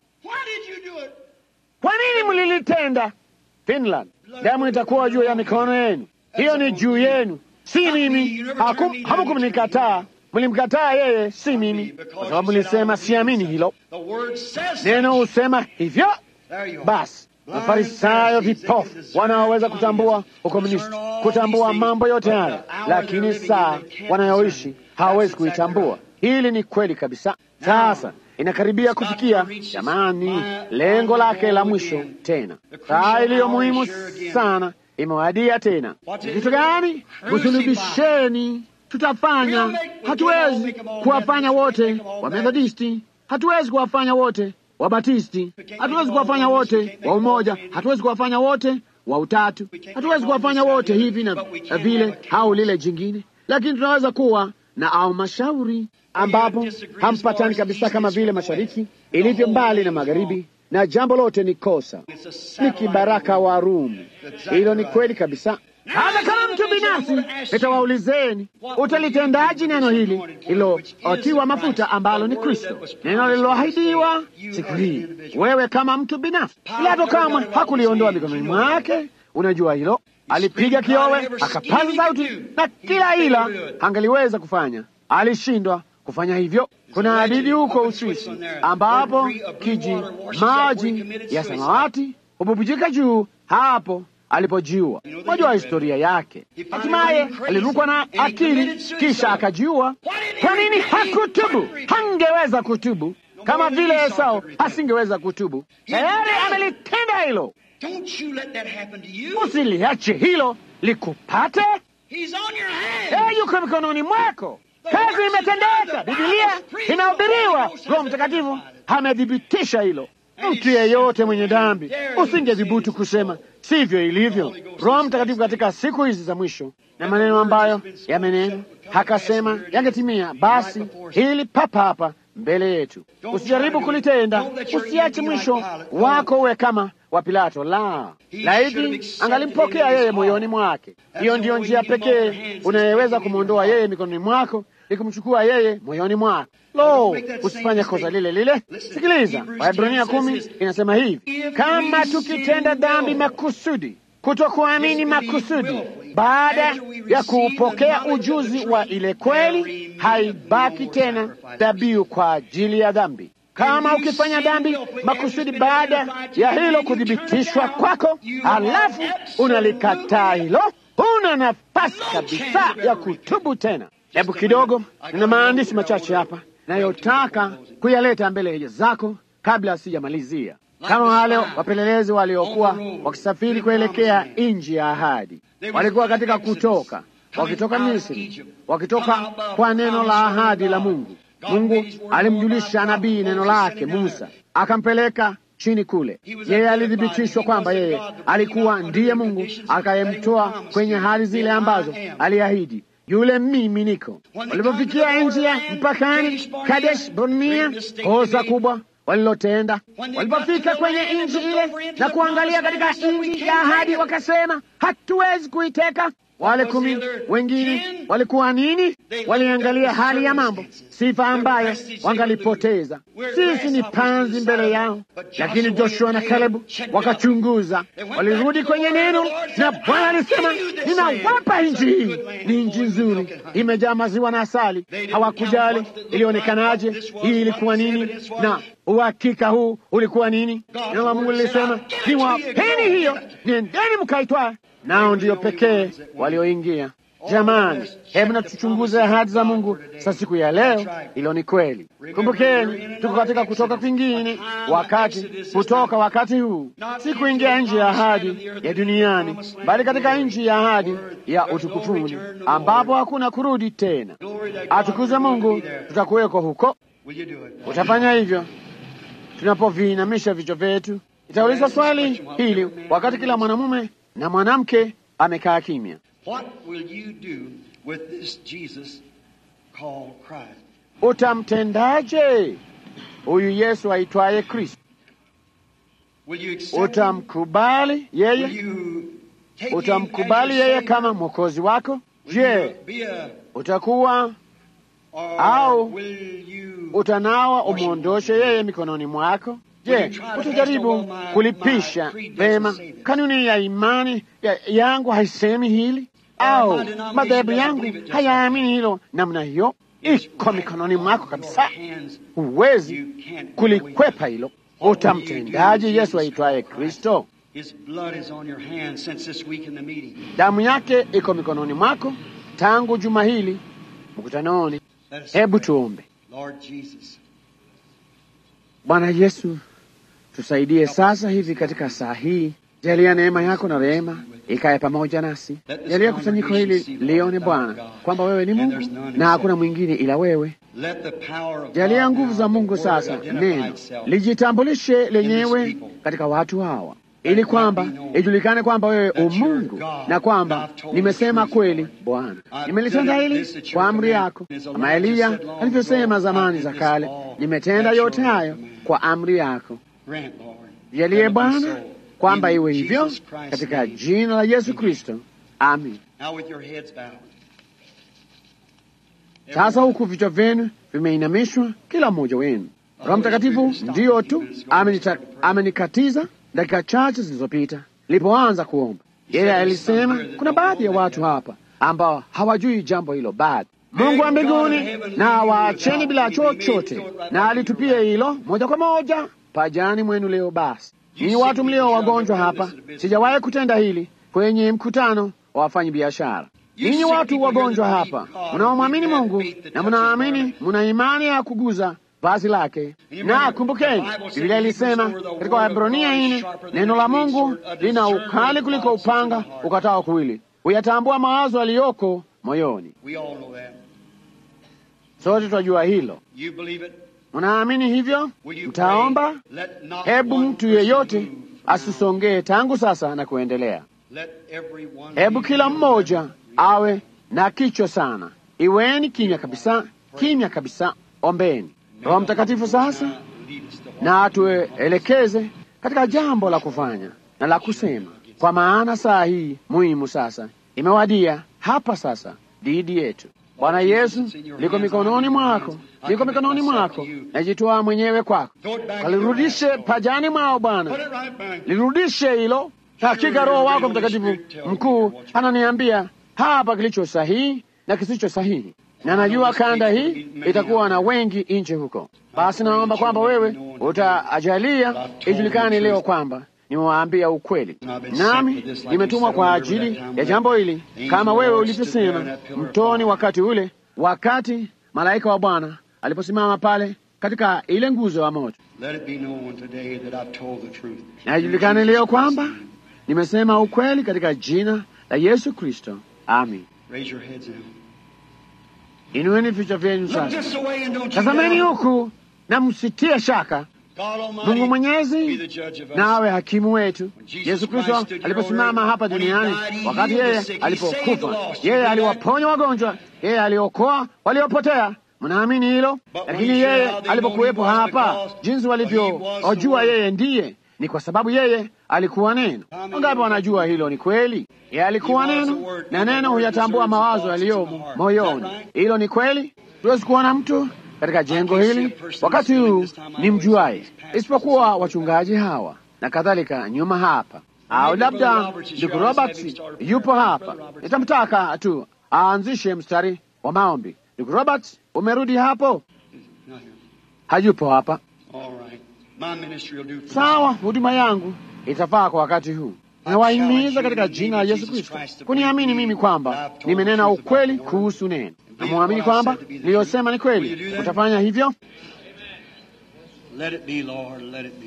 Kwa nini mlilitenda Finland? Damu itakuwa juu ya mikono yenu, hiyo ni juu yenu, si mimi. Hamukumnikataa, mlimkataa yeye, si mimi, kwa sababu mlisema siamini hilo. Neno husema hivyo. Basi Mafarisayo vipofu wanaoweza kutambua ukomunisti, kutambua mambo yote haya, lakini saa wanayoishi hawawezi kuitambua. Hili ni kweli kabisa. Sasa inakaribia kufikia, jamani, lengo lake la mwisho tena. Saa iliyo muhimu sana imewadia tena. Ni kitu gani? Kusulubisheni. Tutafanya, hatuwezi kuwafanya wote wa Methodisti, hatuwezi kuwafanya wote wa Batisti, hatuwezi kuwafanya wote wa umoja, hatuwezi kuwafanya wote wa utatu, hatuwezi kuwafanya wote hivi na vile au lile jingine, lakini tunaweza kuwa na au mashauri ambapo hampatani kabisa, kama vile mashariki ilivyo mbali na magharibi, na jambo lote ni kosa, ni kibaraka wa Rumi. Hilo ni kweli kabisa. Hata kama mtu binafsi, nitawaulizeni, utalitendaji neno hili lilotiwa mafuta ambalo ni Kristo, neno lililoahidiwa siku hii? Wewe kama mtu binafsi, Pilato kamwe hakuliondoa mikononi mwake. Unajua hilo, alipiga kiowe, akapaza sauti, na kila ila angaliweza kufanya, alishindwa kufanya hivyo. Kuna hadithi huko Uswisi ambapo kiji maji ya samawati hububujika juu hapo alipojiua. Mwajua historia yake. Hatimaye alirukwa na akili, kisha akajiua. Kwa nini hakutubu? Hangeweza kutubu kama vile Esau asingeweza kutubu. Tayari amelitenda hilo. Usiliache hilo likupate. Yeye yuko mikononi mwako. Kazi imetendeka. Bibilia inahubiriwa. Roho Mtakatifu amethibitisha hilo. Mtu yeyote mwenye dhambi usingethubutu kusema sivyo ilivyo. Roho Mtakatifu katika siku hizi za mwisho na maneno ambayo yamenena hakasema yangetimia, basi hili papa hapa mbele yetu. Usijaribu kulitenda, usiache mwisho wako uwe kama wa Pilato. La, laiti angalimpokea yeye moyoni mwake. Hiyo ndiyo njia pekee unayeweza kumwondoa yeye mikononi mwako, ni kumchukua yeye moyoni mwako. Lo, usifanye kosa lile lile. Sikiliza, Waebrania kumi inasema hivi, kama tukitenda dhambi makusudi, kutokuamini makusudi, baada ya kuupokea ujuzi wa ile kweli, haibaki tena dhabihu kwa ajili ya dhambi. Kama ukifanya dhambi makusudi baada ya hilo kuthibitishwa kwako, halafu unalikataa hilo, huna nafasi kabisa ya kutubu tena. Hebu kidogo, nina maandishi machache hapa nayotaka kuyaleta mbele zako kabla sijamalizia. Kama wale wapelelezi waliokuwa wakisafiri kuelekea nchi ya ahadi, walikuwa katika kutoka, wakitoka Misri, wakitoka kwa neno la ahadi la Mungu. Mungu alimjulisha nabii neno lake Musa, akampeleka chini kule. Yeye alithibitishwa kwamba yeye alikuwa ndiye Mungu akayemtoa kwenye hali zile ambazo aliahidi yule mimi niko. Walipofikia nchi ya mpakani Kadesh Barnea, kosa kubwa walilotenda. Walipofika kwenye nchi ile na kuangalia katika nchi ya ahadi, wakasema hatuwezi kuiteka. Wale kumi wengine walikuwa nini? Waliangalia hali ya mambo, sifa ambayo wangalipoteza. Sisi ni panzi mbele yao, lakini Joshua na Kalebu wakachunguza, walirudi kwenye neno, na Bwana alisema, ninawapa nchi hii, ni nchi nzuri, imejaa maziwa na asali. Hawakujali ilionekanaje, hii ilikuwa nini, na uhakika huu ulikuwa nini. Neno la Mungu lilisema, niwapeni hiyo, nendeni mkaitwaa nao ndiyo pekee walioingia. Jamani, hebu na tuchunguze ahadi za Mungu sa siku ya leo. Hilo ni kweli. Kumbukeni, tuko katika kutoka kwingine, wakati kutoka wakati huu si kuingia nchi ya ahadi ya duniani, bali katika nchi ya ahadi ya utukufuni, ambapo hakuna kurudi tena. Atukuze Mungu, tutakuweko huko. Utafanya hivyo tunapoviinamisha vichwa vyetu. Itauliza swali hili wakati kila mwanamume na mwanamke amekaa kimya. What will you do with this Jesus called Christ? Utamtendaje huyu Yesu aitwaye Kristo? Will you accept him? Utamkubali Will yeye? you take him Utamkubali as your yeye Savior? kama mwokozi wako? Will Je, you be a, utakuwa or Au- will you utanawa umwondoshe yeye mikononi mwako? Je, utajaribu kulipisha vema kanuni ya imani ya, yangu haisemi hili, au madhehebu yangu hayaamini hilo namna hiyo? Iko mikononi mwako kabisa, huwezi kulikwepa hilo. Utamtendaje Yesu aitwaye Kristo? His blood is on your hands since this week in the meeting. damu yake iko mikononi mwako tangu juma hili mkutanoni. Let us Hebu pray. tuombe. Lord Jesus, Bwana Yesu, tusaidie sasa hivi katika saa hii. Jalia neema yako na rehema ikae pamoja nasi. Jalia kusanyiko hili lione Bwana kwamba wewe ni Mungu na hakuna mwingine ila wewe. let the power of Jalia God nguvu now, za Mungu the word sasa, identify neno itself. lijitambulishe lenyewe katika watu hawa, ili kwamba ijulikane kwamba wewe umungu na kwamba nimesema kweli. Bwana, nimelitenda hili kwa amri yako, kama Eliya alivyosema zamani za kale, nimetenda yote hayo kwa amri yako. Grant, Lord, Jalie that it be Bwana so. kwamba In iwe hivyo Jesus Christ's katika name. jina la Yesu Kristo, amin. Now with your heads bowed. Sasa huku vichwa vyenu vimeinamishwa, kila mmoja wenu. Roho Mtakatifu ndiyo tu amenita- amenikatiza dakika chache zilizopita nilipoanza kuomba. Yeye alisema kuna baadhi ya watu hapa ambao hawajui jambo hilo bado. Mungu wa mbinguni na waacheni bila chochote, na alitupia hilo moja kwa moja pajani mwenu leo. Basi ninyi watu mlio wagonjwa hapa, sijawahi kutenda hili kwenye mkutano wa wafanyi biashara. Ninyi watu wagonjwa hapa mnaomwamini Mungu na mnaamini, mna imani ya kuguza vazi lake. Na kumbukeni, Biblia ilisema katika Waebrania nne, neno la Mungu lina ukali kuliko upanga ukatao kuwili, huyatambua mawazo yaliyoko moyoni. We all know that. Sote twajua hilo. You believe it? Mnaamini hivyo? Will you Mtaomba? pray? Let not Hebu one mtu person yeyote move. asisongee tangu sasa na kuendelea. Let everyone Hebu be kila healed. mmoja awe na kichwa sana. Iweni kimya kabisa, kimya kabisa, ombeni. Roho Mtakatifu sasa Lead us to walk. na atuelekeze katika jambo la kufanya na la kusema, kwa maana saa hii muhimu sasa imewadia hapa sasa dhidi yetu. Bwana Yesu, liko mikononi mwako, liko mikononi mwako, najitoa mwenyewe kwako. Walirudishe pajani mwao Bwana, Put it right back. lirudishe hilo. Hakika Roho wako Mtakatifu mkuu ananiambia hapa kilicho sahihi na kisicho sahihi, na najua kanda hii itakuwa na wengi nje huko. Basi naomba kwamba wewe utaajalia ijulikane leo kwamba nimewaambia ukweli, nami nimetumwa kwa ajili ya jambo hili, kama wewe ulivyosema mtoni wakati ule, wakati malaika wa Bwana aliposimama pale katika ile nguzo ya moto. Let it be known today that I've told the truth. Na ijulikane leo kwamba nimesema ukweli katika jina la Yesu Kristo, amin. Raise your heads now. Inueni vichwa vyenu Look sasa, this away and don't you tazameni doubt. huku na msitie shaka. God Almighty Mungu be Mwenyezi the judge of us. nawe hakimu wetu. Jesus Yesu Kristo Christ stood aliposimama here hapa when he duniani, died, he wakati healed yeye the sick, he saved the alipokufa, lost. yeye You believe aliwaponya wagonjwa, yeye aliokoa waliopotea. Mnaamini hilo? But when Lakini he yeye said how they alipokuwepo know he was hapa, because jinsi he was the walivyojua Word. yeye ndiye ni kwa sababu yeye alikuwa neno. How many Wangapi wanajua hilo ni kweli? Yeye alikuwa He was the neno Word, na and the neno Word huyatambua discerns the mawazo thoughts yaliyomo of the heart. moyoni. Is that right? Hilo ni kweli. Tuwezi kuona mtu katika jengo can't see hili a person wakati this huu this time I ni always mjuaye, say these pastors isipokuwa and so wachungaji hawa na kadhalika nyuma hapa, au Maybe Brother labda Roberts is ndugu here. I was Roberts having started yupo prayer. hapa. Brother Roberts. Nitamtaka tu aanzishe mstari wa maombi. Ndugu Roberts, umerudi hapo? Not here. Hayupo hapa. All right. My ministry will do for Sawa, huduma yangu itafaa kwa wakati huu. Nawahimiza katika jina la Yesu Kristo kuniamini mimi kwamba nimenena ukweli kuhusu neno. Namwamini kwamba niliyosema ni kweli. Utafanya hivyo? Let it be, Lord, let it be.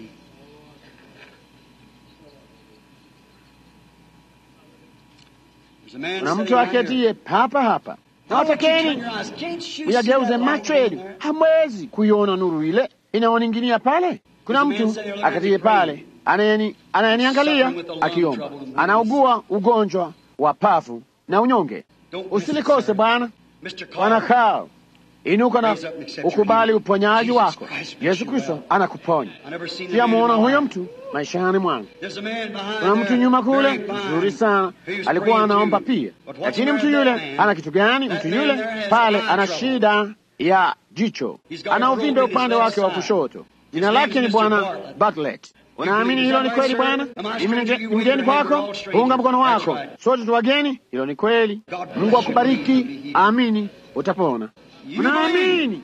There's a man Kuna sitting mtu right here. aketie papa hapa, na Why don't you turn watakeni your eyes? Can't you see uyageuze that light macho in yenu, there? hamwezi kuiona nuru ile inayoninginia pale. Kuna mtu akatie pale anayeni- anayeniangalia akiomba, anaugua ugonjwa wa pafu na unyonge. Don't miss it, Usilikose sir. Bwana. Mr. Bwana Carl, Carl, inuka na Raise up and accept your ukubali healing. uponyaji Jesus wako. Christ makes Yesu you Kristo well. anakuponya. I never seen a man in Sijamuona my huyo life. mtu maishani mwangu. There's a man behind Kuna mtu there, nyuma kule very fine, mzuri sana, who was alikuwa praying anaomba too. pia, But what's lakini the mtu matter yule with that man? ana kitu gani? That Mtu man yule there has pale eye ana trouble. shida ya jicho, He's got a ana growth uvimbe in his upande left wake wa side. kushoto. Jina His name lake is ni Mr. Bwana Bartlett. Bartlett. You Unaamini believe hilo is ni that kweli right, Bwana? sir? Am I Mimi stranger ni you ni with mgeni your hand? kwako, We're all strangers. unga mkono That's wako, right. sote tu wageni. Hilo ni kweli. God bless Mungu you. akubariki, You'll be healed. amini, utapona. You Mnaamini?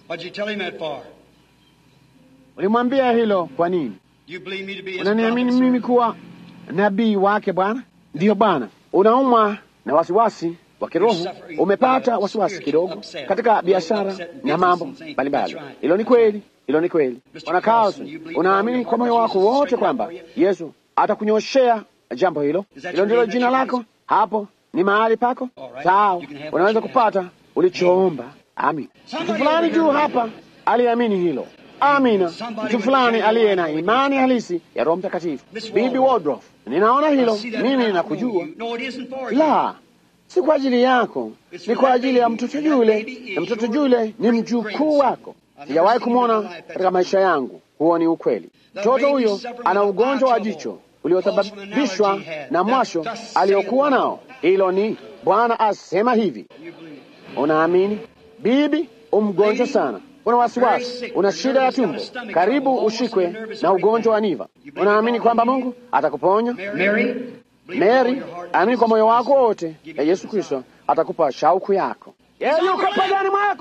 What'd you tell him that for? Ulimwambia hilo kwa nini? You believe me to be his Unaniamini prophet, mimi sir? kuwa nabii wake Bwana? Ndiyo Bwana. Unaumwa na wasiwasi wa kiroho, umepata wasiwasi kidogo katika biashara na mambo mbalimbali. Hilo ni kweli, hilo ni kweli. Bwana Carlson, unaamini kwa moyo wako wote kwamba Yesu atakunyoshea jambo hilo? Hilo ndilo jina lako, hapo ni mahali pako. Sawa, unaweza kupata ulichoomba. Amin. Mtu fulani juu hapa aliamini hilo. Amina. Mtu fulani aliye na imani halisi ya Roho Mtakatifu. Bibi Waldorf, ninaona hilo, mimi ninakujua. No, it isn't for you. La, si kwa ajili yako, ni kwa ajili ya mtoto yule, na mtoto yule ni mjukuu wako. Sijawahi kumwona katika maisha yangu. Huo ni ukweli. Mtoto huyo ana ugonjwa wa jicho uliosababishwa na mwasho aliokuwa nao. Hilo ni Bwana asema hivi. Unaamini? Bibi, umgonjwa sana, una wasiwasi, una shida ya tumbo, karibu ushikwe na ugonjwa wa niva. Unaamini kwamba Mungu atakuponya? Mary, Mary, amini kwa moyo wako wote ya Yesu Kristo atakupa shauku yako. Yeye yuko pagani mwako.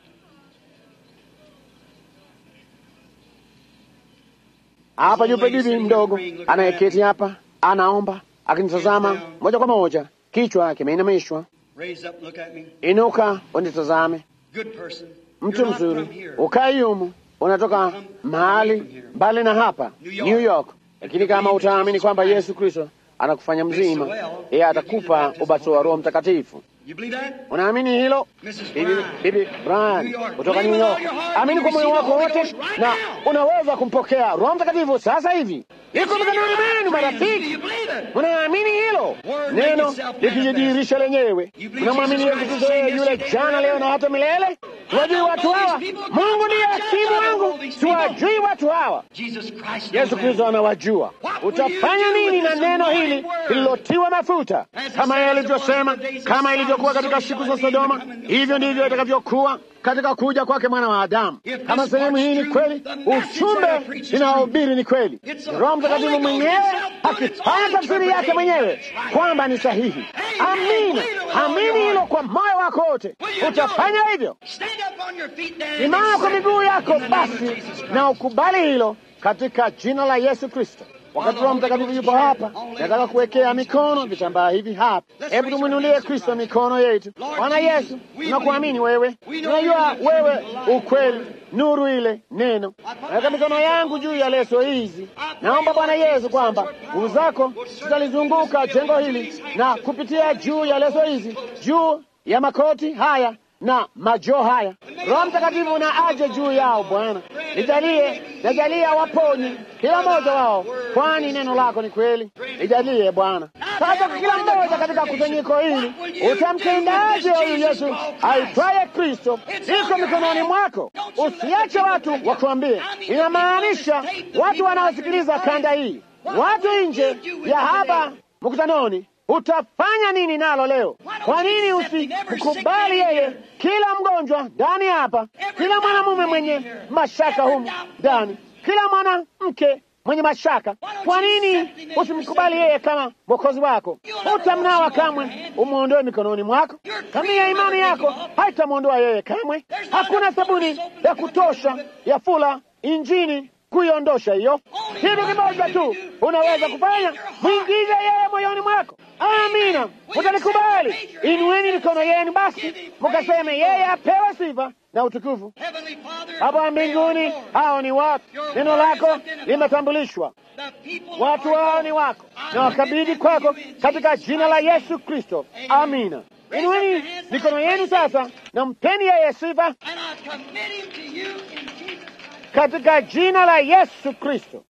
Hapa yupo bibi mdogo anayeketi hapa, anaomba akinitazama moja kwa moja, kichwa kimeinamishwa. raise up, look at me. Inuka unitazame, Good person. mtu You're not mzuri, from here. ukai humu, unatoka mahali mbali na hapa New York, lakini kama utaamini kwamba Yesu Kristo anakufanya mzima, yeye atakupa ubatizo wa Roho Mtakatifu. You believe that? Unaamini hilo? Mrs. Bibi, Brown, bibi Brian New York. kutoka Believe New with York, all your heart amini and kwa moyo receive wako the Holy wote Ghost right na now. unaweza kumpokea Roho Mtakatifu sasa hivi. Iko mikononi mwenu, Do marafiki. you believe it? Unaamini hilo Word neno make itself likijidhihirisha lenyewe? You believe Unamwamini Jesus Yesu Christ Kristo is yeye the yule same yesterday, jana, leo na hata milele? Tuwajui watu hawa? Mungu ndiye hakimu wangu, tuwajui watu hawa. Jesus Christ Yesu knows Kristo that. anawajua. Utafanya nini na neno hili lililotiwa mafuta? Kama yeye alivyosema, kama ilivyokuwa katika siku za Sodoma, hivyo ndivyo itakavyokuwa katika kuja kwake mwana wa Adamu. Kama sehemu hii ni kweli, ujumbe ninaohubiri ni kweli, Roho Mtakatifu mwenyewe akifanya tafsiri yake mwenyewe kwamba ni sahihi. Amina, amini hilo kwa moyo wako wote, utafanya hivyo. Stand up on your feet then. Simama kwa miguu yako In the name of basi Jesus Christ. na ukubali hilo katika jina la Yesu Kristo. Wakati Roho Mtakatifu yupo hapa, nataka kuwekea mikono vitambaa hivi hapa. Hebu tumwinulie Kristo mikono yetu. Bwana Yesu, tunakuamini wewe, tunajua wewe ukweli, nuru ile neno. Naweka mikono yangu juu ya leso hizi, naomba Bwana Yesu kwamba nguvu zako zitalizunguka jengo hili na kupitia juu ya leso hizi, juu ya makoti haya na majoo haya. Roho Mtakatifu na aje juu yao Bwana, nijalie, najalia waponye kila mmoja wao, kwani neno lako ni kweli. Nijalie Bwana. Sasa kwa kila mmoja katika kusanyiko hili, utamtendaje huyu Yesu aitwaye Kristo? Iko mikononi mwako, usiache watu wakuambie. Inamaanisha watu wanaosikiliza kanda hii, watu nje ya hapa mkutanoni Utafanya nini nalo leo? Kwa nini usimkubali yeye? Kila mgonjwa ndani hapa, kila mwanamume mwenye mashaka humu ndani, kila mwanamke mwenye mashaka, kwa nini usimkubali yeye kama mwokozi wako? Utamnawa kamwe, umwondoe mikononi mwako. Kamia imani yako haitamwondoa yeye kamwe. Hakuna sabuni ya kutosha ya fula injini kuiondosha hiyo. Kitu kimoja tu unaweza kufanya, mwingize yeye moyoni mwako. Amina, mutalikubali. Inueni mikono yenu basi, mukaseme yeye apewe sifa na utukufu Heavenly Father, hapa mbinguni. Hao ni watu, neno lako limetambulishwa, the people watu hao ni wako, na wakabidhi kwako katika jina la Yesu Kristo. Amina. Inueni mikono yenu sasa na mpeni yeye sifa and I commit him to you in Jesus' katika jina la Yesu Kristo.